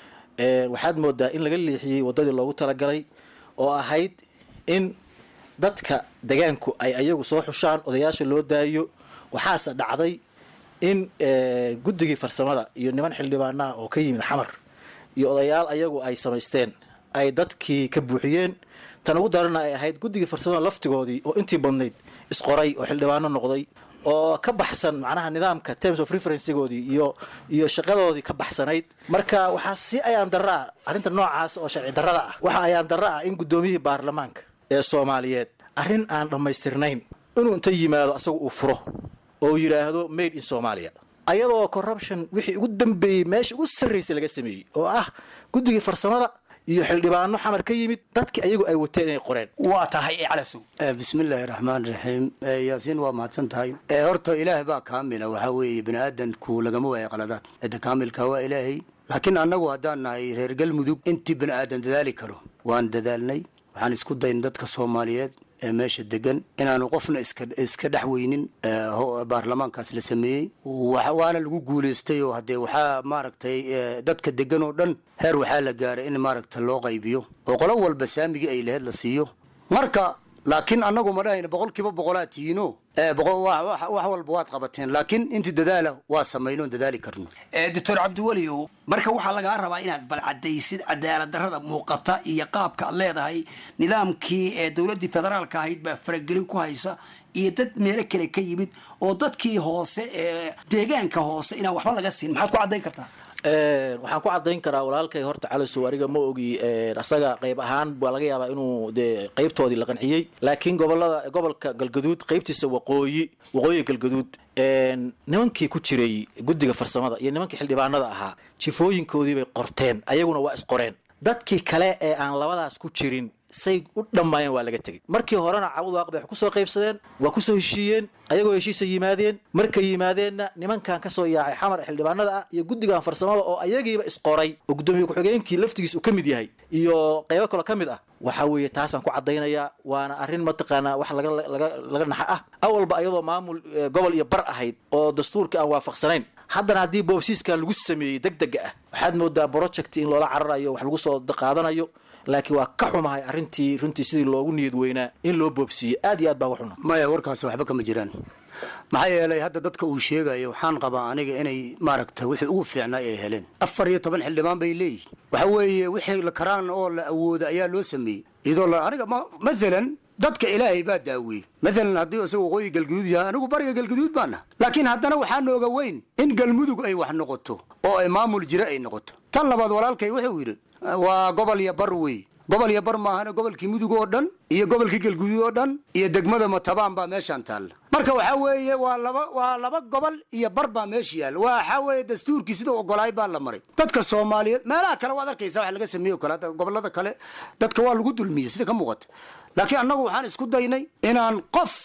waxaad moodaa in laga leexiyey wadadii loogu talagalay oo ahayd in dadka degaanku ay ayagu soo xushaan odayaasha loo daayo waxaase dhacday in guddigii farsamada iyo niman xildhibaanaha oo ka yimid xamar iyo odayaal ayagu ay samaysteen ay dadkii ka buuxiyeen tan ugu darana ay ahayd guddigii farsamada laftigoodii oo intii badnayd isqoray oo xildhibaano noqday oo ka baxsan macnaha nidaamka terms of referencegoodii iyo iyo shaqadoodii ka baxsanayd marka waxaa si ayaan darra ah arrinta noocaas oo sharci darrada ah waxa ayaan darra ah in guddoomiyihii baarlamaanka ee soomaaliyeed arrin aan dhammaystirnayn inuu inta yimaado asagu uu furo oo yidhaahdo made in somalia ayadoo corruption wixii ugu dambeeyey meesha ugu sarraysay laga sameeyey oo ah guddigii farsamada iyo xildhibaano xamar ka yimid dadki ayagu ay wateen inay qoreen waa tahay calasow bismillaahi raxmaan raxiim yaasiin waa mahadsan tahay horta ilaahay baa kaamila waxaa weeye bini aadanku lagama waayo qaladaad cidda kaamilka waa ilaahay laakiin annagu haddaan nahay reer galmudug intii bini aadan dadaali karo waan dadaalnay waxaan isku dayn dadka soomaaliyeed ee meesha degan inaanu qofna iska iska dhex weynin baarlamaankaas la sameeyey waana lagu guulaystay oo haddee waxaa maaragtay dadka degan oo dhan heer waxaa la gaaray in maaragta loo qaybiyo oo qolo walba saamigii ay laheyd la siiyo marka laakiin annagu ma dhahayna boqol kiiba boqolaa tihiino wax walba waad qabateen laakiin intii dadaala waa samaynoon dadaali karno doctor cabdiweliow marka waxaa lagaa rabaa inaad balcadaysid cadaalad darrada muuqata iyo qaabka aad leedahay nidaamkii ee dowladdii federaalka ahayd baa faragelin ku haysa iyo dad meelo kale ka yimid oo dadkii hoose ee deegaanka hoose inaan waxba laga siin maxaad ku caddayn kartaa waxaan ku cadayn karaa walaalkay horta calisow aniga ma ogi asaga qayb ahaan baa laga yaabaa inuu dee qaybtoodii la qanciyey laakiin gobolada gobolka galgaduud qaybtiisa waqooyi waqooyiga galgaduud nimankii ku jiray guddiga farsamada iyo nimankii xildhibaanada ahaa jifooyinkoodii bay qorteen ayaguna waa isqoreen dadkii kale ee aan labadaas ku jirin say u dhammaayeen waa laga tegey markii horena cawdaaq bay wax kusoo qaybsadeen waa kusoo heshiiyeen ayagoo heshiisa yimaadeen markay yimaadeenna nimankan kasoo yaacay xamar ee xildhibaanada ah iyo guddigan farsamada oo ayagiiba isqoray oo guddoomiye ku-xigeenkii laftigiis uu ka mid yahay iyo qaybo kaloo ka mid ah waxa weeye taasaan ku caddaynayaa waana arrin mataqaanaa wax laga laga laga naxa ah awalba ayadoo maamul gobol iyo bar ahayd oo dastuurka aan waafaqsanayn haddana haddii boobsiiskan lagu sameeyey deg dega ah waxaad moodaa project in loola cararayo wax lagu soo qaadanayo laakiin waa ka xumahay arrintii runtii sidii loogu niyad weynaa in loo boobsiiyey aad iyo aad baa uga xuna maya warkaas waxba kama jiraan maxaa yeelay hadda dadka uu sheegayo waxaan qabaa aniga inay maaragta wixii ugu fiicnaa ay heleen afar iyo toban xildhibaan bay leeyihin waxa weeye wixii la karaan oo la awooda ayaa loo sameeyey iyadoo la aniga maalan dadka ilaahay baa daawiyey maalan haddii isaga waqooyi galguduud yahay anigu bariga galguduud baana laakiin haddana waxaa nooga weyn in galmudug ay wax noqoto oo ay maamul jira ay noqoto tan labaad walaalkay wuxuu yidhi waa gobol iyo bar wey gobol iyo bar maahane gobolkii mudug oo dhan iyo gobolkii galguduud oo dhan iyo degmada matabaan baa meeshaan taalla marka waxaa weeye waa laba waa laba gobol iyo bar baa meesha yaalla waxaa weeye dastuurkii sida ogolaay baa la maray dadka soomaaliyeed meelaha kale waad arkaysa wax laga sameeyo kale hadda gobolada kale dadka waa lagu dulmiyey sida ka muuqata laakiin annagu waxaan isku daynay inaan qof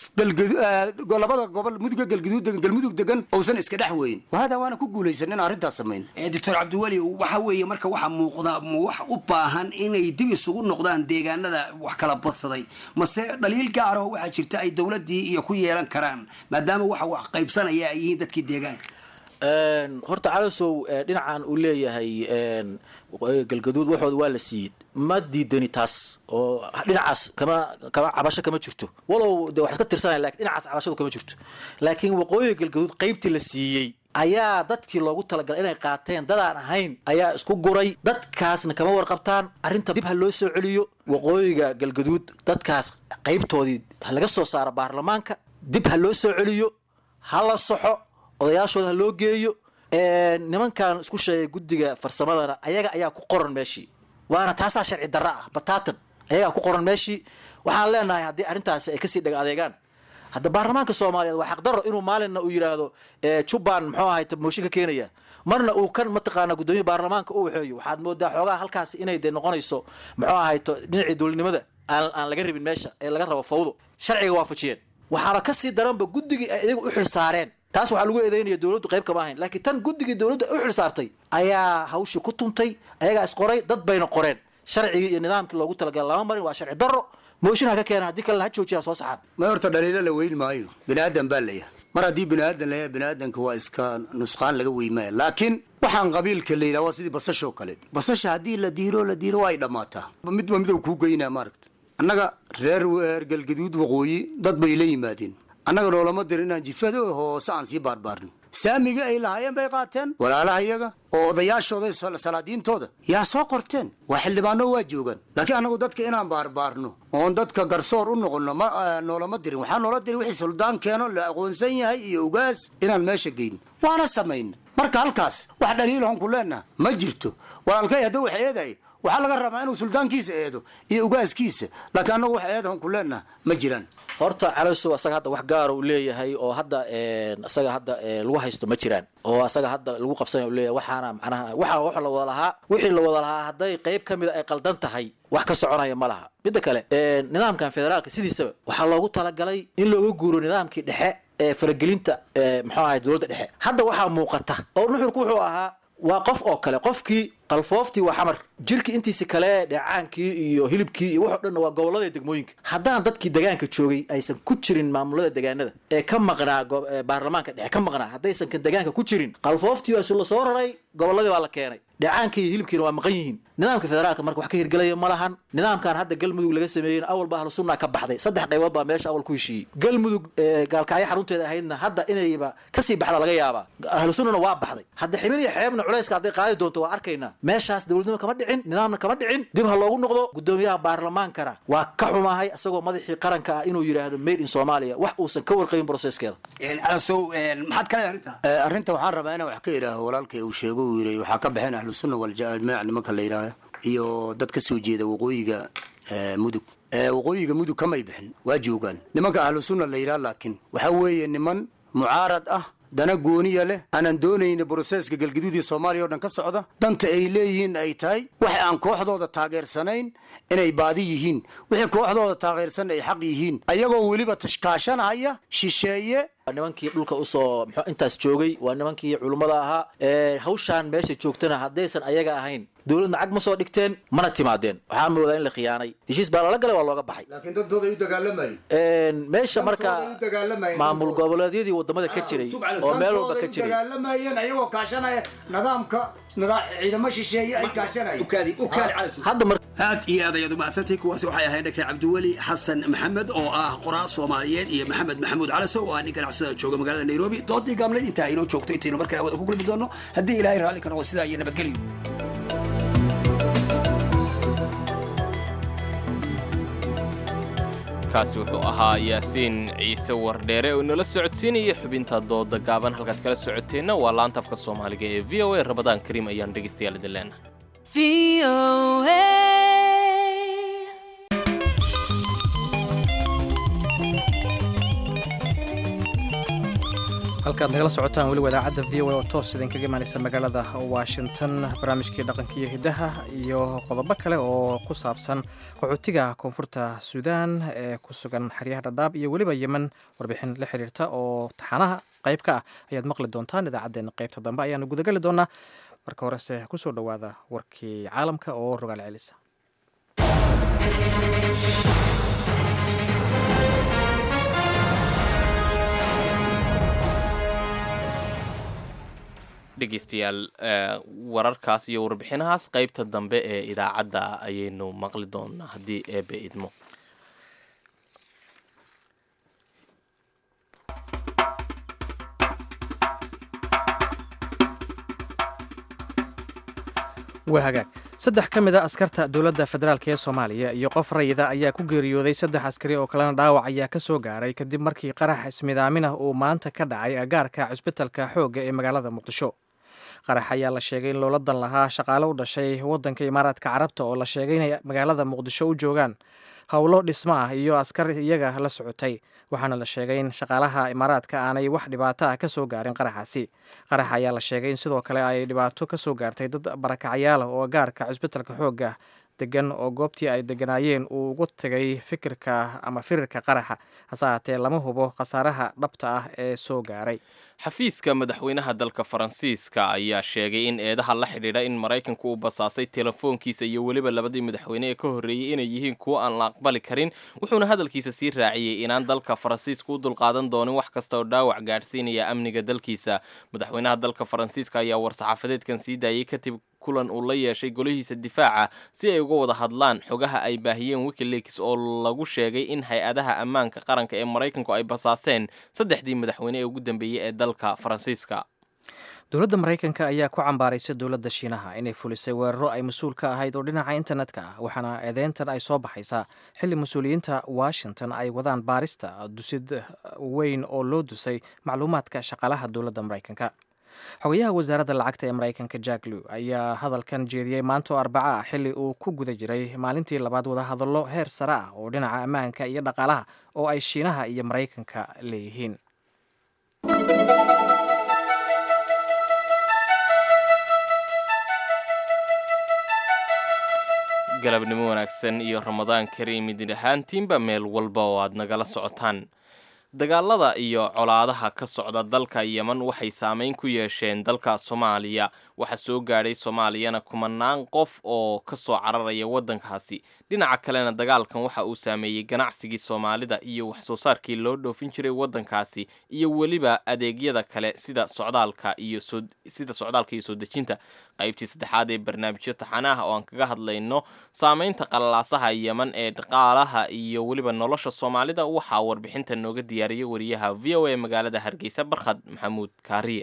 labada gobol muduga galguduud degan galmudug degan uusan iska dhex weyn hada waana ku guulaysan in arrintaas samayn doctor cabdiweli waxa weeye marka waxaa muuqda wax u baahan inay dib isugu noqdaan deegaanada wax kala badsaday mase dhaliil gaar oo waxaa jirta ay dowladdii iyo ku yeelan karaan maadaama waxa wax qaybsanaya ay yihiin dadkii deegaanka horta calasow dhinacan uu leeyahay galgaduud waxooda waa la siiyey ma diidani taas oo dhinacaas kama kama cabasho kama jirto walow de wax iska tirsanaya lakin dhinacaas cabashadu kama jirto laakiin waqooyiga galgaduud qaybtii la siiyey ayaa dadkii loogu talagalay inay qaateen dadaan ahayn ayaa isku guray dadkaasna kama warqabtaan arrinta dib ha loo soo celiyo waqooyiga galgaduud dadkaas qaybtoodii ha laga soo saaro baarlamaanka dib ha loo soo celiyo ha la soxo odayaashooda ha loo geeyo nimankan isku sheegay guddiga farsamadana ayaga ayaa ku qoran meeshii waana taasaa sharci darra ah bataatan ayagaa ku qoran meeshii waxaan leenahay haddii arrintaasi ay kasii dheg adeegaan hadda baarlamaanka soomaaliyeed waa xaqdarro inuu maalinna uu yidhaahdo jubban muxuu ahay mooshin ka keenaya marna uu kan mataqaana guddoomiya baarlamaanka u waxeeyo waxaad moodaa xoogaha halkaas inay dee noqonayso muxuu ahayto dhinacii dowladnimada aan aan laga rabin meesha ee laga rabo fawdo sharciga waafajiyeen waxaana kasii daranba guddigii ay iyaga u xil saareen taas waxaa lagu eedeynaya dowladdu qayb kama ahayn laakiin tan guddigii dowladdu ay u xil saartay ayaa hawshii ku tuntay ayagaa isqoray dad bayna qoreen sharcigii iyo nidaamkii loogu talagalay lama marin waa sharci darro mooshin ha ka keena haddii kale ha joojiya soo saxaan ma horta dhaliilo la weyn maayo bini aadan baa layahay mar haddii bini aadan layahay bini aadanka waa iska nusqaan laga weymaya laakiin waxaan qabiilka la yidhaha waa sidii basashoo kale basasha haddii la diiro la diiro waa ay dhammaataa midba midow kuu geynaa maaragta annaga reer reer galgaduud waqooyi dad bay la yimaadeen annaga noolama dirin inaan jifado hoose aan sii baarbaarno saamiga ay lahaayeen bay qaateen walaalaha iyaga oo odayaashooda salaadiintooda yaa soo qorteen waa xildhibaano waa joogaan laakiin annagu dadka inaan baarbaarno oon dadka garsoor u noqono ma noolama dirin waxaa noola dirin wixii suldaan keeno la aqoonsan yahay iyo ugaas inaan meesha geyn waana samayna marka halkaas wax dhaliilahon ku leenaha ma jirto walaalkay hadduu wax eeday waxaa laga rabaa inuu suldaankiisa eedo iyo ugaaskiisa laakiin annagu wax eedahon ku leenaha ma jiraan horta calosow asaga hadda wax gaara uu leeyahay oo hadda isaga hadda lagu haysto ma jiraan oo asaga hadda lagu qabsanaya u leeyahay waxaana macnaha waxa wax la wada lahaa wixii la wada lahaa hadday qayb ka mida ay qaldan tahay wax ka soconaya ma laha midda kale nidaamkan federaalka sidiisaba waxaa loogu talagalay in looga guuro nidaamkii dhexe ee faragelinta muxuu ahay dowladda dhexe hadda waxaa muuqata oo nuxurku wuxuu ahaa waa qof oo kale qofkii qalfooftii waa xamar jirkii intiisi kale dheecaankii iyo hilibkii iyo waxoo dhanna waa gobolada degmooyinka haddaan dadkii degaanka joogay aysan ku jirin maamulada degaanada ee ka maqnaa baarlamaanka dhexe ka maqnaa haddaysan kan degaanka ku jirin qalfooftii waa la soo raray goboladii baa la keenay dheecaankii iyo hilibkiina waa maqan yihiin nidaamka federaalka marka wax ka hirgelaya ma lahan nidaamkan hadda galmudug laga sameeyeyna awalba ahlu sunna ka baxday saddex qaybood baa meesha awal ku heshiiyey galmudug gaalkacyo xarunteeda ahaydna hadda inayba kasii baxda laga yaabaa ahlu sunnana waa baxday hadda xibin iyo xeebna culayska hadday qaadi doonto waa arkaynaa meeshaas dowladnimo kama dhicin nidaamna kama dhicin dib ha loogu noqdo gudoomiyaha baarlamaankana waa ka xumahay isagoo madaxii qaranka ah inuu yidhaahdo made in soomaaliya wax uusan ka warqabin broseskeeda maxaad kale arrinta arrinta waxaan rabaa inaan wax ka idhaaho walaalkay uu sheego uu yidhi waxaa ka baxeen ahlu sunna waljamaac nimanka la yidhaaha iyo dad ka soo jeeda waqooyiga mudug waqooyiga mudug kamay bixin waa joogaan nimanka ahlu sunna la yidhaha laakiin waxaa weeye niman mucaarad ah dana gooniya leh aanan doonayna broseska galgaduud iyo soomaaliya o dhan ka socda danta ay leeyihiin ay tahay wax aan kooxdooda taageersanayn inay baadi yihiin wixii kooxdooda taageersan ay xaq yihiin ayagoo weliba tashkaashanahaya shisheeye nimankii dhulka usoo mxuu intaas joogay waa nimankii culummada ahaa hawshaan meesha joogtana haddaysan ayaga ahayn dowladna cag ma soo dhigteen mana timaadeen waxaa moodaa in la khiyaanay heshiis baa lala galay waa looga baxay laakiin dadooda ay u dagaalamayeen meesha marka maamul goboleedyadii wadamada ka jiray oo meel walba ka jiray dagaalamayeen ayagoo kaashanaya nidaamka ciidamo shisheeye ay kaashanayeen hadda mar aad iyo aad ayaad umahadsantay kuwaasi waxay ahayd dr cabdiweli xasan maxamed oo ah qoraa soomaaliyeed iyo maxamed maxamuud calasow oo ah nin ganacsada jooga magaalada nairobi doodii gaabneed intaa inoo joogto intaynu markale awada ku gulmi doono haddii ilaahay raalli ka noqo sidaa iyo nabadgelyo kaasi wuxuu ahaa yaasiin ciise wardheere oo inala socodsiinaya xubinta dooda gaaban halkaad kala socoteenna waa laanta afka soomaaliga ee v o a rabadaan kariim ayaan dhegaystayaal idin leenahay halkaad nagala socotaan weliba idaacadda v o a oo toos idinkaga imaanaysa magaalada washington barnaamijkii dhaqanka iyo hiddaha iyo qodobo kale oo ku saabsan qaxootiga koonfurta suudaan ee ku sugan xeryaha dhadhaab iyo weliba yemen warbixin la xiriirta oo taxanaha qayb ka ah ayaad maqli doontaan idaacaddeenna qaybta dambe ayaanu gudagali doonaa marka horese kusoo dhowaada warkii caalamka oo rogaal celisa dhegeystayaal wararkaas iyo warbixinahaas qaybta dambe ee idaacadda ayaynu maqli doonaa haddii eebe idmo waa hagaag saddex ka mid a askarta dowladda federaalk ee soomaaliya iyo qof rayida ayaa ku geeriyooday saddex askari oo kalena dhaawac ayaa ka soo gaaray kadib markii qarax ismidaamin ah uu maanta ka dhacay agaarka cusbitalka xoogga ee magaalada muqdisho qarax ayaa la sheegay in loola dan lahaa shaqaale u dhashay waddanka imaaraadka carabta oo la sheegay inay magaalada muqdisho u joogaan howlo dhismo ah iyo askar iyaga la socotay waxaana la sheegay in shaqaalaha imaaraadka aanay wax dhibaato ah ka soo gaarin qaraxaasi qarax ayaa la sheegay in sidoo kale ay dhibaato ka soo gaartay dad barakacyaal oo gaarka cisbitalka xoogga degan oo goobtii ay deganaayeen uu ugu tegay fikirka ama firirka qaraxa hase haatee lama hubo khasaaraha dhabta ah ee soo gaaray xafiiska madaxweynaha dalka faransiiska ayaa sheegay in eedaha la xidhiidha in maraykanku uu basaasay telefoonkiisa iyo weliba labadii madaxweyne ee ka horreeyey inay yihiin kuwo aan la aqbali karin wuxuuna hadalkiisa sii raaciyey inaan dalka faransiiska u dulqaadan doonin wax kasta oo dhaawac gaadhsiinaya amniga dalkiisa madaxweynaha dalka faransiiska ayaa war-saxaafadeedkan sii daayey kadib kulan uu la yeeshay golihiisa difaaca si ay uga wada hadlaan xogaha ay baahiyeen wikileaks oo lagu sheegay in hay-adaha ammaanka qaranka ee maraykanku ay basaaseen saddexdii madaxweyne ee ugu dambeeyey ee dalka faransiiska dowladda maraykanka ayaa ku cambaaraysa dowladda shiinaha inay fulisay weeraro ay mas-uul ka ahayd oo dhinaca internetka ah waxaana eedeyntan ay soo baxaysaa xilli mas-uuliyiinta washington ay wadaan baarista dusid weyn oo loo dusay macluumaadka shaqaalaha dowladda maraykanka xogayaha wasaaradda lacagta ee maraykanka jack lew ayaa hadalkan jeediyey maanta oo arbaca ah xilli uu ku guda jiray maalintii labaad wadahadallo heer sare ah oo dhinaca ammaanka iyo dhaqaalaha oo ay shiinaha iyo maraykanka leeyihiin galabnimo wanaagsan iyo ramadaan kariim idin ahaantiinba meel walba oo aad nagala socotaan dagaalada iyo colaadaha ka socda dalka yeman waxay saameyn ku yeesheen dalka soomaaliya waxaa soo gaadhay soomaaliyana kumanaan qof oo ka soo cararaya waddankaasi dhinaca kalena dagaalkan waxa uu saameeyey ganacsigii soomaalida iyo waxsoo saarkii loo dhoofin jiray waddankaasi iyo weliba adeegyada kale sida socdaalka iyo sida socdaalka iyo soo dejinta qaybtii saddexaad ee barnaamijyo taxanaah oo aan kaga hadlayno saameynta qalalaasaha yeman ee dhaqaalaha iyo weliba nolosha soomaalida waxaa warbixinta nooga diyaariyay wariyaha v o a magaalada hargeysa barkhad maxamuud kaariye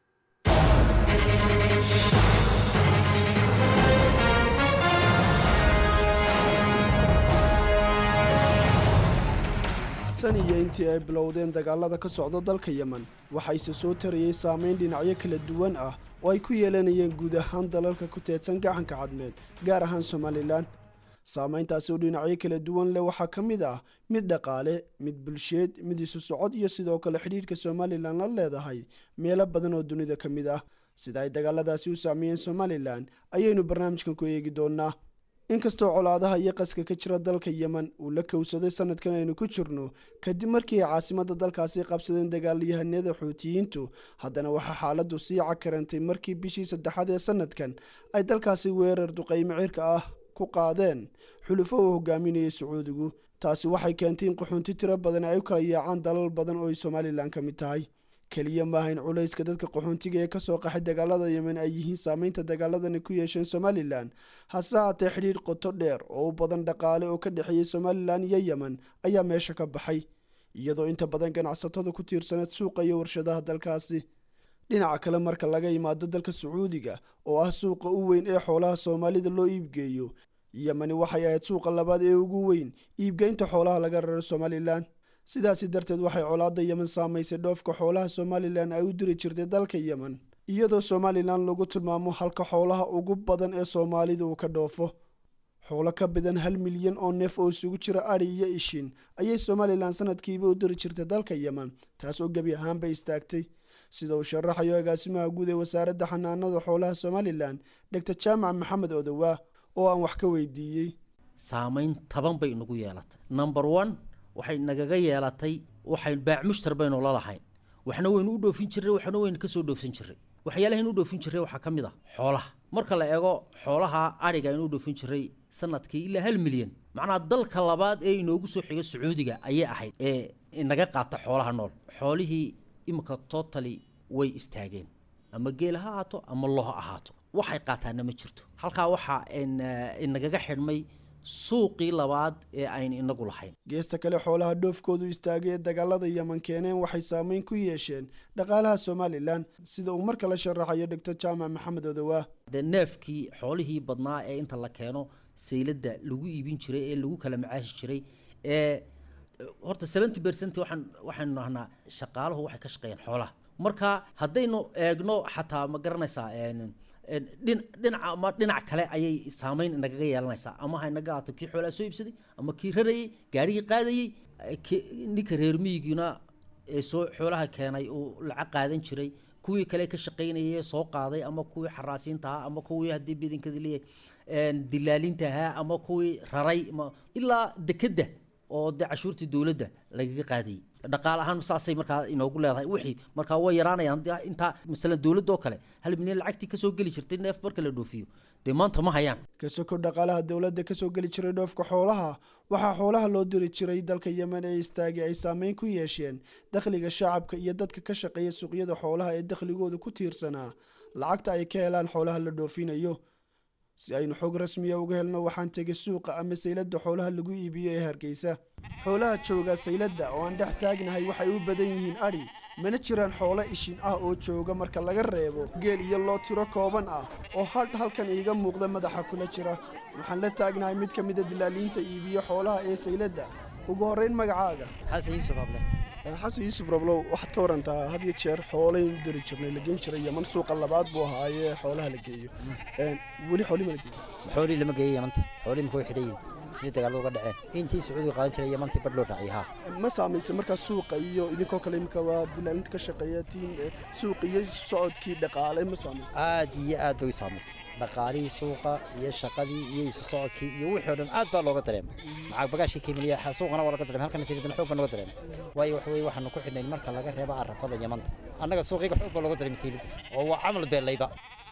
tan iyo intii ay bilowdeen dagaalada ka socda dalka yemen waxayse soo tarayey saameyn dhinacyo kala duwan ah oo ay ku yeelanayeen guud ahaan dalalka ku teedsan gacanka cadmeed gaar ahaan somalilan saameyntaasi oo dhinacyo kala duwan leh waxaa ka mid ah mid dhaqaale mid bulsheed mid isu socod iyo sidoo kale xidhiidhka somalilan la leedahay meelo badan oo dunida ka mid ah sida ay dagaaladaasi u saameeyeen somalilan ayaynu barnaamijkan ku eegi doonnaa inkastoo colaadaha iyo qaska ka jira dalka yemen uu la kowsaday sanadkan aynu ku jirno kadib markii ay caasimadda dalkaasi qabsadeen dagaalyahanada xuutiyiintu haddana waxaa xaaladdu sii cakarantay markii bishii saddexaad ee sanadkan ay dalkaasi weerar duqaymo cirka ah ku qaadeen xulufo uu hogaaminayay sacuudigu taasi waxay keentay in qaxoonti tiro badan ay u kala yaacaan dalal badan oo ay somalilan ka mid tahay keliya maaha in culayska dadka qaxoontiga ee kasoo qaxay dagaalada yemen ay yihiin saameynta dagaaladani ku yeesheen somalilan hase haatee xidhiidh qoto dheer oo u badan dhaqaale oo ka dhexeeyey somalilan iyo yemen ayaa meesha ka baxay iyadoo inta badan ganacsatada ku tiirsaneed suuqa iyo warshadaha dalkaasi dhinaca kale marka laga yimaado dalka sacuudiga oo ah suuqa u weyn ee xoolaha soomaalida loo iibgeeyo yemeni waxay ahayd suuqa labaad ee ugu weyn iibgeynta xoolaha laga raro somalilan sidaasi darteed waxay colaadda yemen saamaysay dhoofka xoolaha somalilan ay u diri jirtay dalka yemen iyadoo somalilan lagu tilmaamo halka xoolaha ugu badan ee soomaalida uu ka dhoofo xoolo ka badan hal milyan oo neef oo isugu jira adhi iyo ishin ayay somalilan sanadkiiba u diri jirtay dalka yemen taas oo gebi ahaanba istaagtay sida uu sharaxayo agaasimaha guud ee wasaaradda xanaanada xoolaha somalilan dhegtar jaamac maxamed odowaa oo aan wax ka weydiiyey saamayn taban bay inagu yeelatay number one waxay nagaga yeelatay waxay baac mushtar baynu la lahayn waxna waynu u dhoofin jirray waxna waynu ka soo dhoofsan jirray waxyaalahayn u dhoofin jirray waxaa ka mid ah xoolaha marka la eego xoolaha adhiga aynu u dhoofin jirray sanadkii ilaa hal milyan macnaha dalka labaad ee inoogu soo xiga sacuudiga ayay ahayd ee inaga qaata xoolaha nool xoolihii iminka totally way istaageen ama geel ha ahaato ama lo ha ahaato waxay qaataana ma jirto halkaa waxaa inagaga xidhmay suuqii labaad ee aynu inagu lahayn geesta kale xoolaha dhoofkoodu istaagay ee dagaalada yemen keeneen waxay saameyn ku yeesheen dhaqaalaha somalilan sida uu marka la sharaxayo dhegtar jaamac maxamed odowaa dee neefkii xoolihii badnaa ee inta la keeno sayladda lagu iibin jiray ee lagu kala macaashi jiray ee horta seventy percent waxaan waxaynu nahnaa shaqaaluhu waxay ka shaqeeyaan xoolaha marka haddaynu eegno xataa ma garanaysaa dhin- dhinaca ama dhinac kale ayay saameyn nagaga yeelanaysaa ama ha naga aato kii xoolaa soo iibsaday ama kii rarayey gaarigii qaadayey ki- ninka reer miyigiina ee soo xoolaha keenay uu lacag qaadan jiray kuwii kale ka shaqaynayay ee soo qaaday ama kuwii xaraasiinta ahaa ama kuwii haddii bidinkada leeyahay dilaalinta ahaa ama kuwii raray ma- ilaa dekedda oo dee cashuurtii dowladda lagaga qaadayay dhaqaale ahaan saasay markaa inoogu leedahay wixii markaa way yaraanayaan haddii intaa masalan dowladda oo kale hal milyan lacagtii kasoo geli jirtay neef marka la dhoofiyo dee maanta ma hayaan kasoko dhaqaalaha dowladda kasoo geli jiray dhoofka xoolaha waxaa xoolaha loo diri jiray dalka yemen ee istaagi ay saameyn ku yeesheen dakhliga shacabka iyo dadka ka shaqeeya suuqyada xoolaha ee dakhligooda ku tiirsanaa lacagta ay ka helaan xoolaha la dhoofinayo si aynu xog rasmiya uga helno waxaan tegay suuqa ama sayladda xoolaha lagu iibiyo ee hargeysa xoolaha jooga sayladda oo aan dhex taagnahay waxay u badan yihiin adhi mana jiraan xoolo ishin ah oo jooga marka laga reebo geel iyo loo tiro kooban ah oo hadh halkan iiga muuqda madaxa kula jira waxaan la taagnahay mid ka mida dilaaliinta iibiyo xoolaha ee sayladda ugu horrayn magacaaga xasan yuusuf able xasan yuusuf rablow waxaad ka warantaa had iyo jeer xoolayn diri jirnay la geen jiray yaman suuqa labaad buu ahaayee xoolaha la geeyo weli xooli ma la geeyo xoolihii lama geeyo yamanta xoolihii marka way xidhan yihin sida dagaalada uga dhaceen intii sacuudiga qaadan jiray yamantii badh loo raaciyay haa ma saamaysay markaa suuqa iyo idinkoo kale imika waa dilaalinta ka shaqeeya tiin suuqa iyo socodkii dhaqaale ma saamaysay aad iyo aad bay u saamaysay dhaqaalihii suuqa iyo shaqadii iyo isu socodkii iyo wixii oo dhan aad baa looga dareemay maxaa bagaashkii kemiliya suuqana waa laga dareemay halkana sayidana xoog baa looga dareemay waayo waxa weye waxaanu ku xidhnayn marka laga reebo arafada yamanta annaga suuqiga xoog baa looga dareemay sayidada oo waa camal beelayba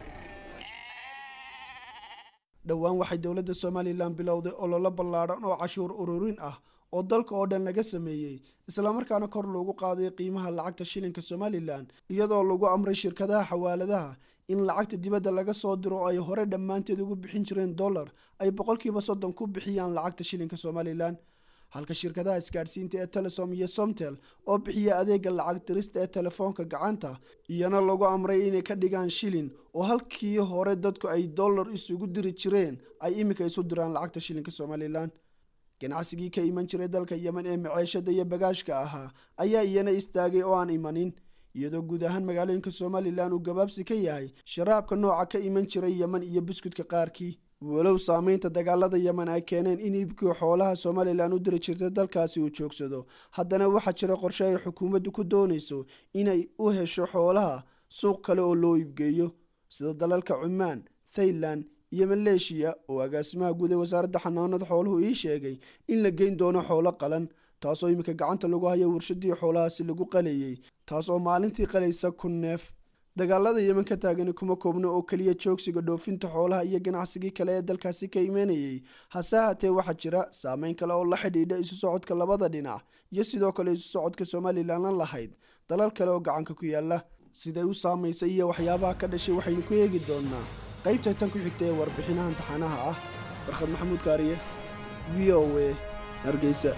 dhowaan waxay dowladda somalilan bilowday ololo ballaadhan oo cashuur ururin ah oo dalka oo dhan laga sameeyey islamarkaana kor loogu qaaday qiimaha lacagta shilinka somalilan iyadoo lagu amray shirkadaha xawaaladaha in lacagta dibadda laga soo diro oo ay hore dhammaanteed ugu bixin jireen dollar ay boqolkiiba soddon ku bixiyaan lacagta shilinka somalilan halka shirkadaha isgaadhsiinta ee telesom iyo somtel oo bixiya adeega lacag dirista ee telefoonka gacanta iyana lagu amray inay ka dhigaan shilin oo halkii hore dadku ay dollar isugu diri jireen ay iminka isu diraan lacagta shilinka somalilan ganacsigii ka iman jiray dalka yemen ee maceeshada iyo bagaashka ahaa ayaa iyana istaagay oo aan imanin iyadoo guud ahaan magaalooyinka somalilan uu gabaabsi ka yahay sharaabka nooca ka iman jiray yemen iyo buskudka qaarkii walow saameynta dagaalada yemen ay keeneen in iibkii xoolaha somalilan u diri jirtay dalkaasi uu joogsado haddana waxaa jira qorshe ay xukuumaddu ku doonayso inay u hesho xoolaha suuq kale oo loo iibgeeyo sida dalalka cumaan thailand iyo maleeshiya oo agaasimaha guud ee wasaaradda xanaanada xooluhu ii sheegay in la geyn doono xoolo qalan taasoo iminka gacanta lagu hayo warshadii xoolahaasi lagu qalayay taas oo maalintii qalaysa kun neef dagaalada yemen ka taagani kuma koobno oo keliya joogsiga dhoofinta xoolaha iyo ganacsigii kale ee dalkaasi ka imanayay hase haatee waxaa jira saameyn kale oo la xidhiidha isu socodka labada dhinac iyo sidoo kale isu socodka somalilanna lahayd dalal kale oo gacanka ku yaala siday u saamaysay iyo waxyaabaha ka dhashay waxaynu ku eegi doonaa qaybta tan ku xigta ee warbixinahan taxanaha ah barkhad maxamuud kaariye v o a hargeysa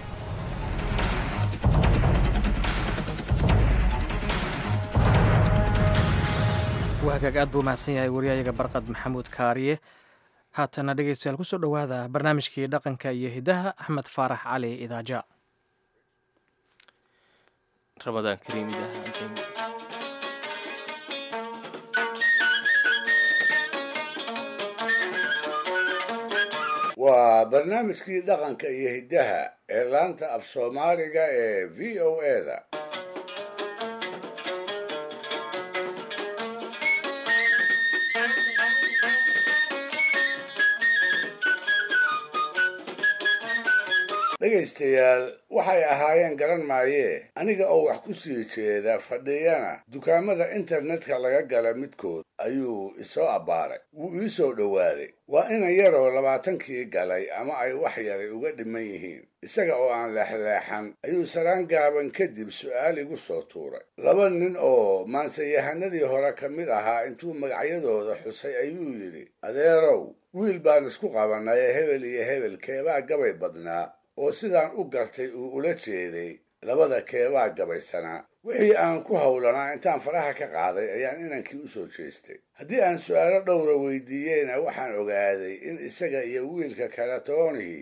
wahagaag aad buu mahadsan yahay waryahayaga barqad maxamuud kaariye haatana dhegeystayaal kusoo dhowaada barnaamijkii dhaqanka iyo hidaha axmed faarax cali idaaja ramadaan kariim idaha waa barnaamijkii dhaqanka iyo hiddaha ee laanta af soomaaliga ee v o eda dhegaystayaal waxay ahaayeen garan maayee aniga oo wax ku sii jeeda fadhiyana dukaamada internetka laga gala midkood ayuu isoo abbaaray wuu ii soo dhowaaday waa inan yaroo labaatankii galay ama ay wax yaray uga dhiman yihiin isaga oo aan leexleexan ayuu saraan gaaban kadib su'aal igu soo tuuray laba nin oo maansayahanadii hore ka mid ahaa intuu magacyadooda xusay ayuu yidhi adeerow wiil baan isku qabannay ee hebel iyo hebel keebaa gabay badnaa oo sidaan u gartay uu ula jeeday labada keebaa gabaysanaa wixii aan ku howlanaa intaan faraha ka qaaday ayaan inankii u soo jeestay haddii aan su'aalo dhowra weydiiyeyna waxaan ogaaday in isaga iyo wiilka kale toonihii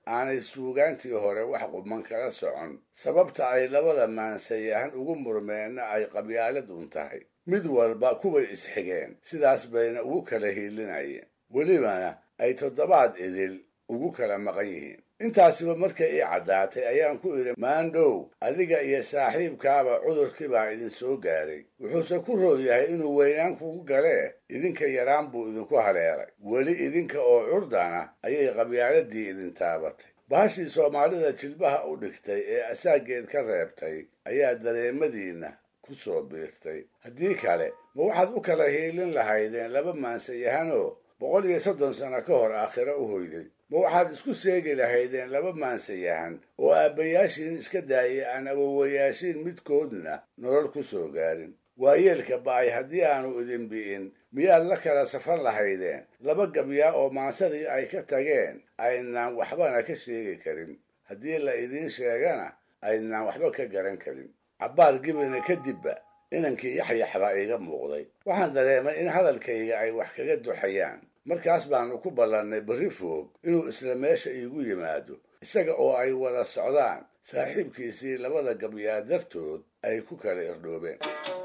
aanay suugaantii hore wax quman kala socon sababta ay labada maansayahan ugu murmeenna ay qabyaalad un tahay mid walba kuway isxigeen sidaas bayna ugu kala hiilinayeen welibana ay toddobaad idil ugu kala maqan yihiin intaasiba markay ii caddaatay ayaan ku idhi maandhow adiga iyo saaxiibkaaba cudurkii baa idin soo gaaray wuxuuse ku roon yahay inuu weynaan kugu galee idinka yaraan buu idinku haleelay weli idinka oo curdana ayay qabyaaladii idin taabatay bahashii soomaalida jilbaha u dhigtay ee asaageed ka reebtay ayaa dareemadiinna ku soo biirtay haddii kale ma waxaad u kala hiilin lahaydeen laba maansayahanoo boqol iyo soddon sano ka hor aakhiro u hoyday ma waxaad isku seegi lahaydeen laba maansayahan oo aabbayaashiin iska daayay aan awowayaashiin midkoodna nolol ku soo gaarin waayeelka ba'ay haddii aanu idin bi'in miyaad la kala safan lahaydeen laba gabyaa oo maansadii ay ka tageen aynaan waxbana ka sheegi karin haddii la idiin sheegana aynaan waxba ka garan karin cabbaar gibina kadibba inankii yaxyax baa iiga muuqday waxaan dareemay in hadalkayga ay wax kaga duxayaan markaas baanu ku ballannay berri foog inuu isla meesha iigu yimaado isaga oo ay wada socdaan saaxiibkiisii labada gabyaa dartood ay ku kala irdhoobeen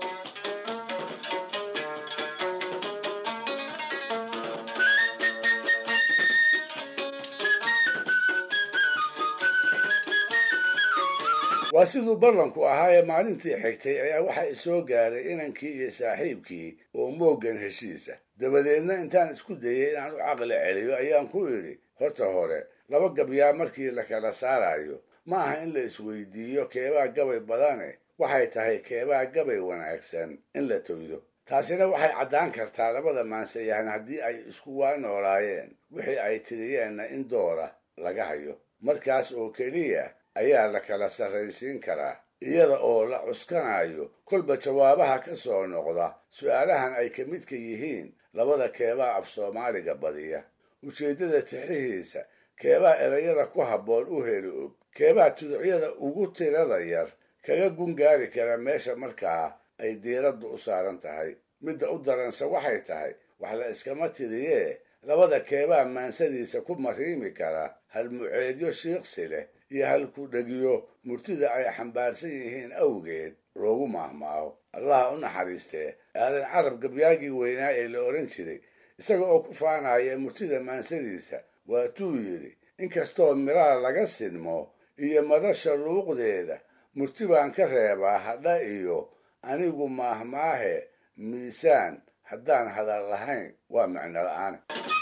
waa siduu ballanku ahaa ee maalintii xigtay ayaa waxa isoo gaaray inankii iyo saaxiibkii oo mooggan heshiisa dabadeedna intaan isku dayay inaan u caqli celiyo ayaan ku idhi horta hore laba gabyaa markii la kala saarayo ma aha in la isweydiiyo keebaa gabay badane waxay tahay keebaa gabay wanaagsan in la toydo taasina waxay caddaan kartaa labada maansayahan haddii ay isku waa noolaayeen wixii ay tiriyeenna in doora laga hayo markaas oo keliya ayaa la kala sarraysiin karaa iyada oo la cuskanayo kolba jawaabaha ka soo noqda su'aalahan ay ka midka yihiin labada keebaa af soomaaliga badiya ujeeddada tixihiisa keebaa erayada ku habboon u heli og keebaa tuducyada ugu tirada yar kaga gungaari kara meesha markaa ay diiraddu u saaran tahay midda u daranse waxay tahay wax la iskama tiriyee labada keebaa maansadiisa ku mariimi kara halmuceedyo shiiqsi leh iyo halku dhegiyo murtida ay xambaarsan yihiin awgeed loogu maahmaaho allaha u naxariistee aadan carab gabyaagii weynaa ee la odhan jiray isaga oo ku faanaya murtida maansadiisa waatuu yidhi inkastoo miraa laga sinmo iyo madasha luuqdeeda murti baan ka reebaa hadha iyo anigu maahmaahe miisaan haddaan hadal lahayn waa micno la'aan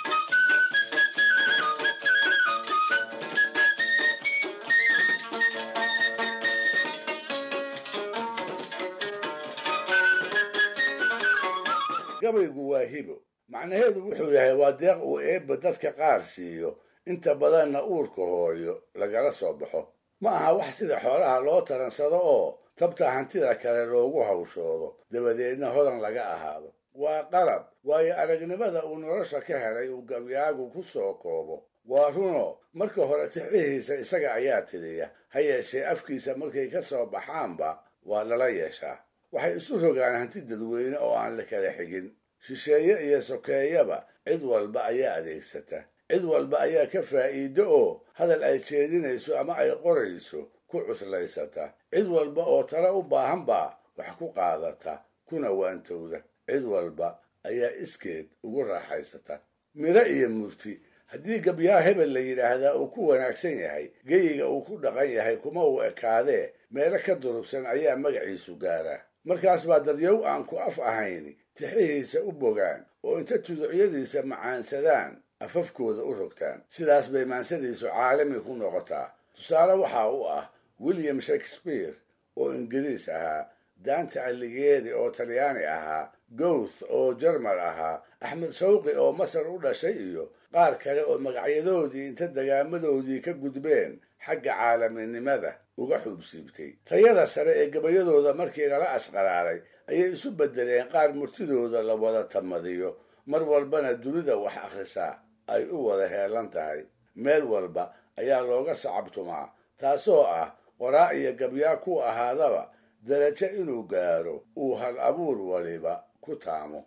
gabaygu waa hibo macnaheedu wuxuu yahay waa deeq uu eebba dadka qaar siiyo inta badanna uurka hooyo lagala soo baxo ma aha wax sida xoolaha loo taransado oo tabta hantida kale loogu hawshoodo dabadeedna hodan laga ahaado waa qalab waayo aragnimada uu nolosha ka helay uu gabyaagu ku soo koobo waa runo marka hore tixihiisa isaga ayaa tiriya ha yeeshee afkiisa markay ka soo baxaanba waa lala yeeshaa waxay isu rogaan hanti dadweyne oo aan la kala xigin shisheeye iyo sokeeyaba cid walba ayaa adeegsata cid walba ayaa ka faa'iido oo hadal ay jeedinayso ama ay qorayso ku cuslaysata cid walba oo tala u baahan baa wax ku qaadata kuna waantowda cid walba ayaa iskeed ugu raaxaysata miro iyo murti haddii gabyaa hebel la yidhaahdaa uu ku wanaagsan yahay geyiga uu ku dhaqan yahay kuma uu ekaadee meelo ka durugsan ayaa magaciisu gaaraa markaas baa dadyow aan ku af ahayn tixihiisa u bogaan oo inta tuducyadiisa macaansadaan afafkooda u rogtaan sidaas bay maansadiisu caalami ku noqotaa tusaale waxaa u ah william shakespeare oo ingiriis ahaa dante alighieri oo talyaani ahaa gowth oo jermal ahaa axmed shawqi oo masar u dhashay iyo qaar kale oo magacyadoodii inta degaamadoodii ka gudbeen xagga caalaminimada uga xuubsiibtay tayada sare ee gabayadooda markii lala ashqaraaray ayay isu beddeleen qaar murtidooda la wada tamadiyo mar walbana dunida wax akhrisaa ay u wada heelan tahay meel walba ayaa looga sacabtumaa taasoo ah qoraa iyo gabyaa ku ahaadaba darajo inuu gaaro uu hal abuur waliba ku taamo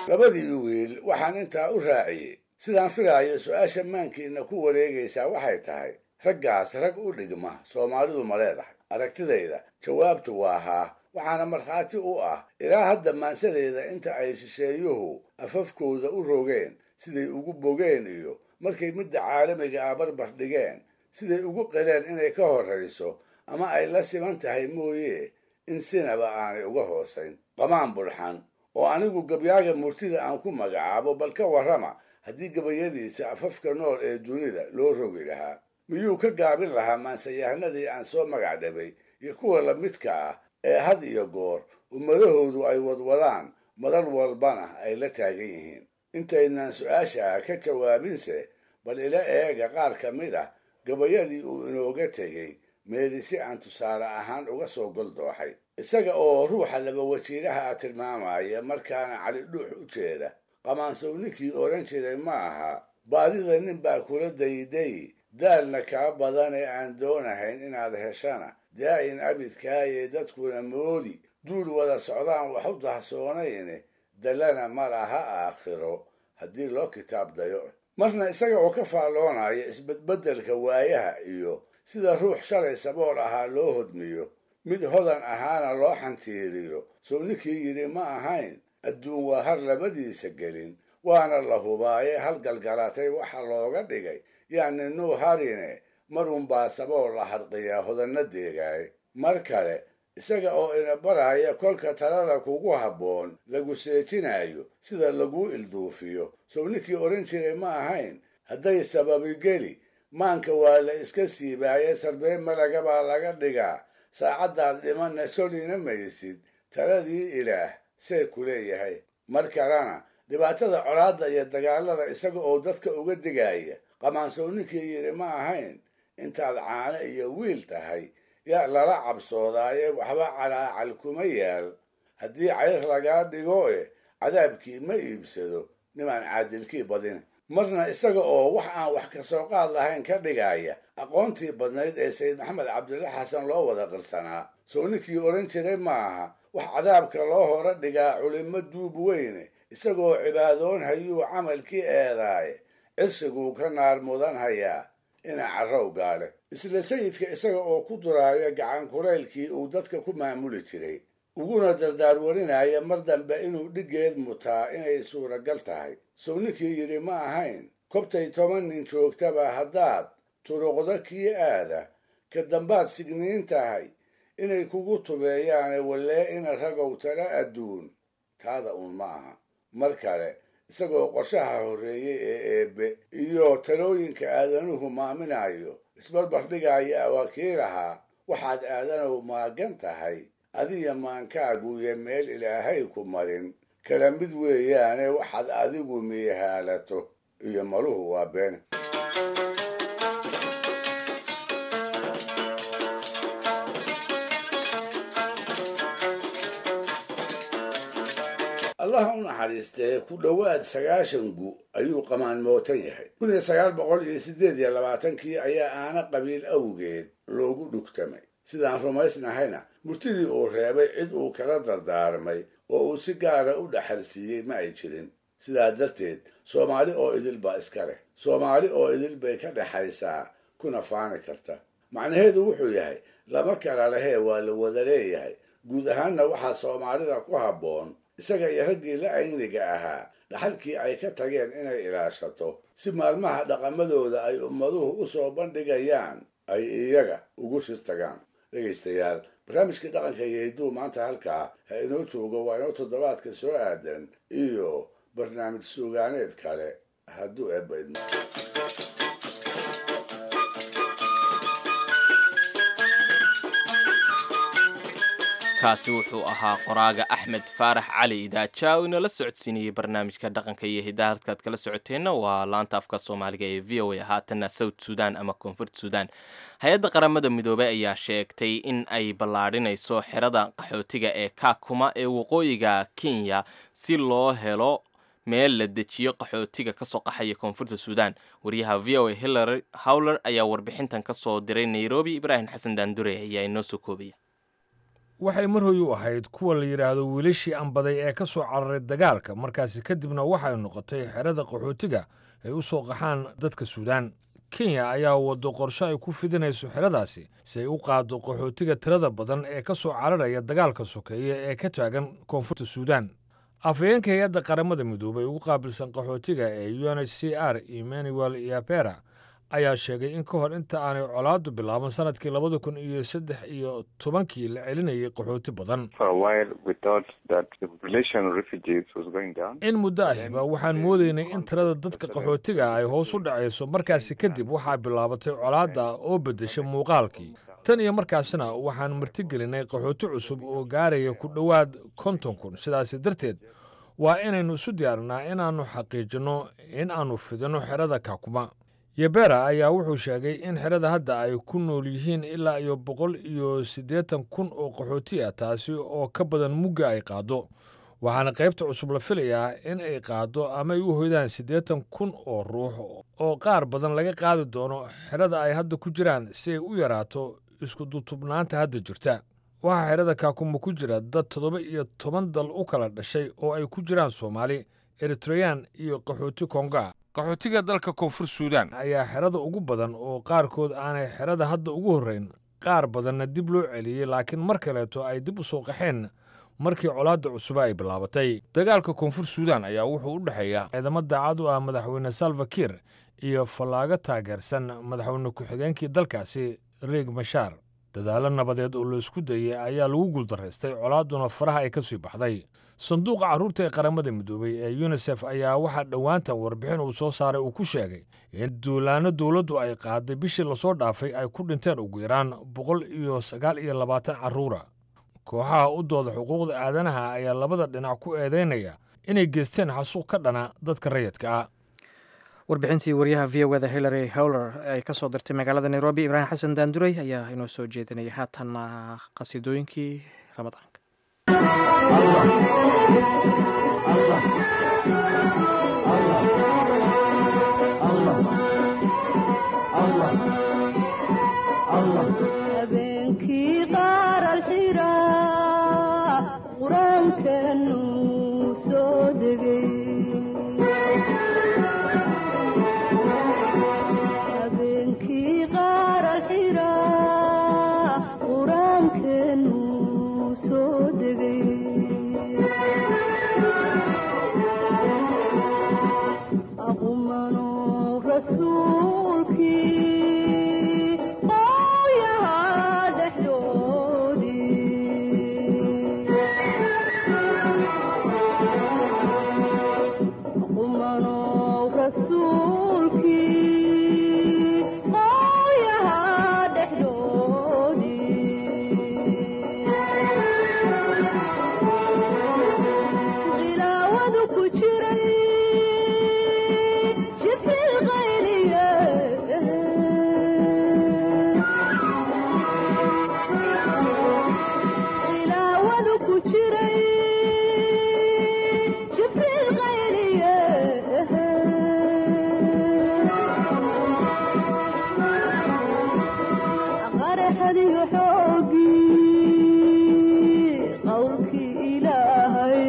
labadii wiil waxaan intaa u raaciyey sidaan filaayo su-aasha maankiina ku wareegaysaa waxay tahay raggaas rag u dhigma soomaalidu ma leedahay aragtidayda jawaabtu waa haa waxaana markhaati u ah ilaa hadda maansadeeda inta ay shisheeyuhu afafkooda u rogeen siday ugu bogeen iyo markay midda caalamiga ah barbar dhigeen siday ugu qireen inay ka horrayso ama ay la siman tahay mooye in sinaba aanay uga hoosayn qamaan bulxan oo anigu gabyaaga murtida aan ku magacaabo bal ka warrama haddii gabayadiisa afafka nool ee dunida loo rogi lahaa miyuu ka gaabin lahaa maansayahanadii aan soo magac dhabay iyo kuwa lamidka ah ee had iyo goor ummadahoodu ay wadwadaan madal walbana ay la taagan yihiin intaydnaan su-aasha ka jawaabinse bal ila eega qaar ka mid ah gabayadii uu inooga tegey meeli si aan tusaale ahaan uga soo goldooxay isaga oo ruuxa laba wajiiraha a tilmaamaya markaana cali dhuux u jeeda qamaansow ninkii odhan jiray ma aha baadida nin baa kula dayday daalna kaa badan ee aan doonahayn inaad heshana daa'in abidkaaye dadkuna moodi duul wada socdaan wax u dahsoonayne dallana ma laha aakhiro haddii loo kitaab dayo marna isaga oo ka faalloonaya isbedbeddelka waayaha iyo sida ruux shalay sabool ahaa loo hodmiyo mid hodan ahaana loo xantiiriyo sow ninkii yidhi ma ahayn adduun waa har labadiisa gelin waana la hubaaye hal galgalatay waxa looga dhigay yacni nuu harine marunbaa sabool la harqiyaa hodanna deegaay mar kale isaga oo ina baraya kolka talada kugu habboon lagu seejinayo sida laguu ilduufiyo sow ninkii odhan jiray ma ahayn hadday sababigeli maanka waa la iska siibaaye sarbeen malaga baa laga dhigaa saacaddaad dhimanna solina maysid taladii ilaah see ku leeyahay mar kalena dhibaatada colaadda iyo dagaalada isaga oo dadka uga digaya qamaansow ninkii yidhi ma ahayn intaad caano iyo wiil tahay yaa lala cabsoodaaye waxba calaacal kuma yaal haddii cayr lagaa dhigo e cadaabkii ma iibsado nimaan caadilkii badin marna isaga oo wax aan wax ka soo qaad lahayn ka dhigaya aqoontii badnayd ee sayid maxamed cabdilla xasan loo wada qirsanaa sow ninkii odhan jiray ma aha wax cadaabka loo hora dhigaa culimmo duub weyne isagoo cibaadoon hayuu camalkii eedaaye cirsiguu ka naar mudan hayaa ina carrow gaale isla sayidka isaga oo ku duraaya gacan kulaylkii uu dadka ku maamuli jiray uguna dardaar warinaya mar dambe inuu dhiggeed mutaa inay suuragal tahay sow ninkii yidhi ma ahayn kobtay toban nin joogtaba haddaad turuqdo kii aada ka dambaad signiin tahay inay kugu tubeeyaane wallee ina ragow tala adduun taada uun ma aha mar kale isagoo qorshaha horreeyey ee eebbe iyo talooyinka aadanuhu maaminayo isbarbar dhigaya awaakiilahaa waxaad aadanow maagan tahay adiya maankaaguyo meel ilaahay ku marin kala mid weeyaane waxaad adigu miihaalato iyo maluhu waa been allah u naxariistee ku dhowaad sagaashan gu ayuu qamaan mootan yahay kun iyo sagaal boqol iyo siddeed iyo labaatankii ayaa aana qabiil awgeed loogu dhugtamay sidaan rumaysnahayna murtidii uu reebay cid uu kala dardaarmay oo uu si gaara u dhaxalsiiyey ma ay jirin sidaa darteed soomaali oo idil baa iska leh soomaali oo idil bay ka dhexaysaa kuna faani karta macnaheedu wuxuu yahay lama kala lehee waa la wada leeyahay guud ahaanna waxaa soomaalida ku habboon isaga iyo raggii la ayniga ahaa dhaxalkii ay ka tageen inay ilaashato si maalmaha dhaqamadooda ay ummaduhu u soo bandhigayaan ay iyaga ugu shirtagaan dhegaystayaal barnaamijkii dhaqanka iyo hidduu maanta halkaa ha inoo joogo waa inoo toddobaadka soo aadan iyo barnaamij suugaaneed kale hadduu eebba idmo kaasi wuxuu ahaa qoraaga axmed faarax cali idaaja oo inala socodsiinayey barnaamijka dhaqanka iyo hidaha halkaad kala socoteenna waa laanta afka soomaaliga ee v o a haatanna south sudan ama koonfurt sudan hay-adda qaramada midoobey ayaa sheegtay in ay ballaadhinayso xerada qaxootiga ee kakuma ee waqooyiga kenya si loo helo meel la dejiyo qaxootiga kasoo qaxaya koonfurta suudan wariyaha v o a hillary howler ayaa warbixintan kasoo diray nairobi ibraahim xasan daandure ayaa inoo soo koobaya waxay mar hoy u ahayd kuwa la yidhaahdo wiilashii ambaday ee ka soo cararay dagaalka markaasi kadibna waxay noqotay xerada qaxootiga ay u soo qaxaan dadka suudaan kenya ayaa waddo qorshe ay ku fidinayso xeradaasi si ay u qaaddo qaxootiga tirada badan ee ka soo cararaya dagaalka sokeeye ee ka taagan koonfurta suudaan afhayeenka hay-adda qaramada midoobay ugu qaabilsan qaxootiga ee u n h c r emmanuel yapera ayaa sheegay in ka hor inta aanay colaaddu bilaaban sanadkii labada kun iyo saddex iyo tobankii la celinayay qaxooti badan in muddo ahiba waxaan moodaynay in tirada dadka qaxootiga ay hoos u dhacayso markaasi kadib waxaa bilaabatay colaadda oo beddeshay muuqaalkii tan iyo markaasna waxaan martigelinay qaxooti cusub oo gaaraya ku dhowaad konton kun sidaasi darteed waa inaynu isu diyaarinaa inaannu xaqiijinno in aannu fidinno xerada kakuma yebera ayaa wuxuu sheegay in xerada hadda ay ku nool yihiin ilaa iyo boqol iyo siddeetan kun oo qaxooti ah taasi oo ka badan mugga ay qaaddo waxaana qaybta cusub la filayaa in ay qaaddo ama ay u hoydaan siddeetan kun oo ruux oo qaar badan laga qaadi doono xerada ay hadda ku jiraan si ay u yaraato isku dutubnaanta hadda jirta waxaa xerada kaakuma ku jira dad toddoba iyo toban dal u kala dhashay oo ay ku jiraan soomaali eritreyan iyo qaxooti konga qaxootiga dalka koonfur suudaan ayaa xerada ugu badan oo qaarkood aanay xerada hadda ugu horrayn qaar badanna dib loo celiyey laakiin mar kaleeto ay dib u soo qaxeen markii colaadda cusuba ay bilaabatay dagaalka koonfur suudaan ayaa wuxuu u dhexeeya ciidamo daacad u ah madaxweyne salva kiir iyo fallaago taageersan madaxweyne ku-xigeenkii dalkaasi riig mashaar dadaallo nabadeed oo laisku dayey ayaa lagu guuldaraystay colaadduna faraha ay ka sii baxday sanduuqa carruurta ee qaramada midoobey ee yunisef ayaa waxaa dhowaantan warbixin uu soo saaray uu ku sheegay in duulaanno dowladdu ay qaaday bishii lasoo dhaafay ay ku dhinteen ugu yaraan boqol iyo sagaal iyo labaatan carruura kooxaha u dooda xuquuqda aadanaha ayaa labada dhinac ku eedaynaya inay geysteen xasuuq ka dhana dadka rayidka ah warbixintii wariyaha v o da hillary howler ay ka soo dirtay magaalada nairobi ibraahim xasan daanduray ayaa inoo soo jeedinaya haatanna qasiidooyinkii ramadaanka habeenkii qaar alxira qur-aankanu soo degay habeenkii qaar alxira qur-aankanu soo degay aqumano rasuulkii qooyaha dhexdoodii aqumano rasuulkii qooyaha dhexdoodii khilaawadu ku jiray jibril qayliye khilaawadu ku jiray jibril qayliye qaraxadiyo xoogii qowlkii ilaahay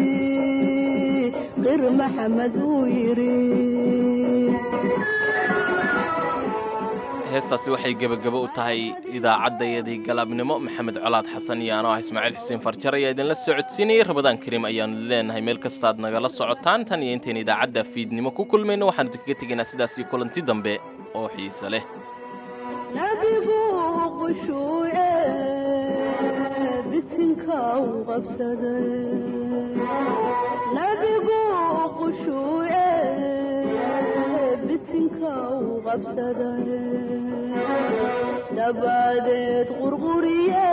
qir maxamed uu yidhi heestaasi waxay gebagabo u tahay idaacaddayadii galabnimo maxamed colaad xasan iyo anoo ah ismaaciil xuseen farjar ayaa idinla socodsiinayay rabadaan kariim ayaanu leenahay meel kastaad nagala socotaan tan iyo intayn idaacadda fiidnimo ku kulmayno waxaanu idinkaga tegaynaa sidaas iyo kulanti dambe oo xiise leh nabigu qushuuce bisinka u qabsaday nabigu qushuuce bisinka u qabsaday dabadeed qurquriye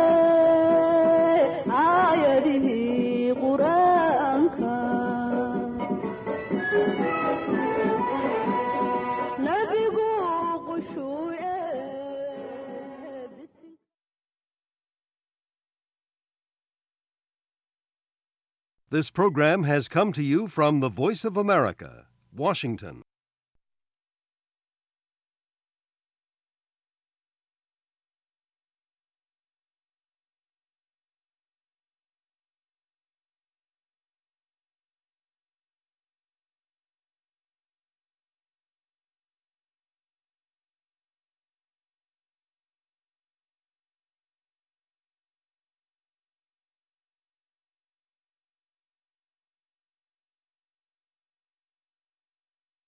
aayadihii qur-aanka nabigu qushuuce This program has come to you from the Voice of America, Washington.